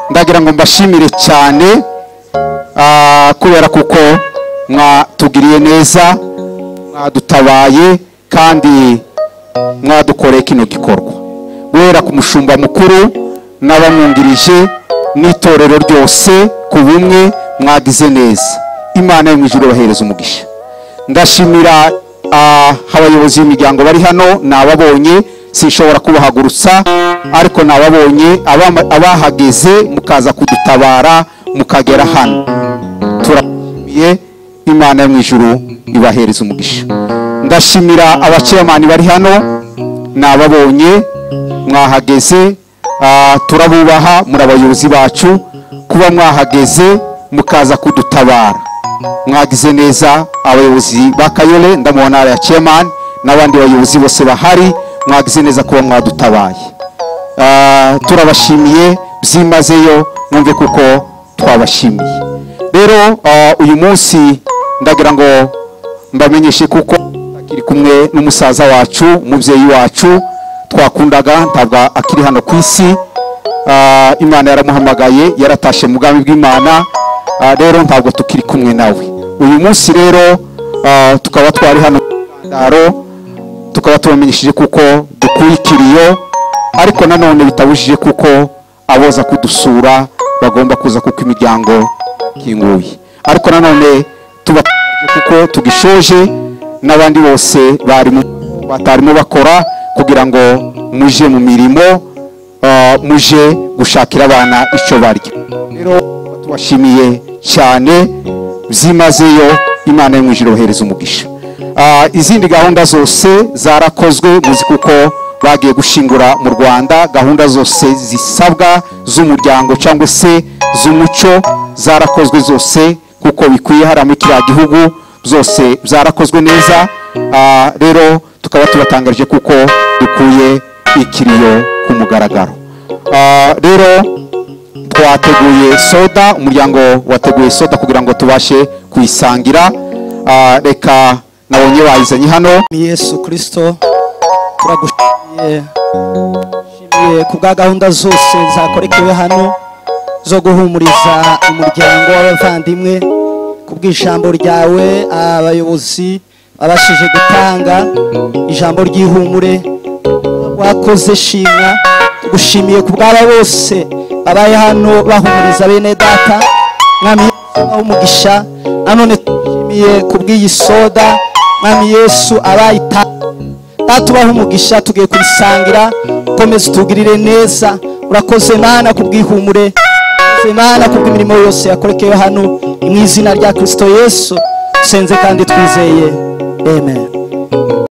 Speaker 13: ndagira ngo mbashimire cyane ah, kubera kuko mwatugiriye neza mwadutabaye kandi mwadukoreye kino gikorwa guhera ku mushumba mukuru n'abamwungirije n'itorero ryose ku bumwe mwagize neza imana yo mu ijuru bahereza umugisha ndashimira ah, abayobozi b'imiryango bari hano ni ababonye sinshobora kubahagurutsa ariko ni ababonye abama- abahageze mukaza kudutabara mukagera hano turashimiye imana yo mu ijuru ibahereza umugisha ndashimira abaceyamani bari hano ni ababonye mwahageze ah, turabubaha muri abayobozi bacu kuba mwahageze mukaza kudutabara mwagize neza abayobozi ba kayole ndamubona ari ya chairman n'abandi bayobozi bose bahari mwagize neza kuba mwadutabaye Ah, turabashimiye byimazeyo mwumve kuko twabashimiye rero ah, uyu munsi ndagira ngo mbamenyeshe kuko akiri kumwe n'umusaza wacu umubyeyi wacu twakundaga ntabwo akiri hano ku isi Ah, imana yaramuhamagaye yaratashe mu bwami bw'imana Ah, rero ntabwo tukiri kumwe nawe uyu munsi rero ah, tukaba twari hano mu ndaro tukaba tubamenyesheje kuko dukuye ikiriyo ariko nanone bitabujije kuko aboza kudusura bagomba kuza kuko imiryango kinguye ariko nanone tuba kuko tugishoje n'abandi bose barimo batarimo bakora kugira ngo muje mu mirimo ah, muje gushakira abana icyo barya rero tubashimiye cyane byimazeyo imana yo mu ijuru bahereza umugisha Ah, izindi gahunda zose zarakozwe muzi kuko bagiye gushingura mu rwanda gahunda zose zisabwa z'umuryango cyangwa se z'umuco zarakozwe zose kuko bikwiye hariya muri kiriya gihugu zose zarakozwe neza Ah, rero tukaba tubatangarije kuko dukuye ikiriyo ku mugaragaro Ah, rero twateguye soda umuryango wateguye soda kugira ngo tubashe kuyisangira Ah, reka nabonye bayizanye hano
Speaker 15: Ni yesu kirisito turagushimiye Shimiye ku bwa gahunda zose zakorekewe hano zo guhumuriza umuryango w'abavandimwe ku bw'ijambo ryawe abayobozi babashije gutanga ijambo ry'ihumure wakoze shimwa tugushimiye ku bw'aba bose babaye hano bahumuriza bene data mwami yesu aho umugisha nanone tugushimiye ku bw'iyi soda mwami yesu abayitanga tubaho umugisha tugiye kuyisangira ukomeze utugirire neza urakoze mana ku bw'ihumure urakoze mana ku bw'imirimo yose yakorekewe hano ni mu izina rya kirisito yesu senze kandi twizeye amen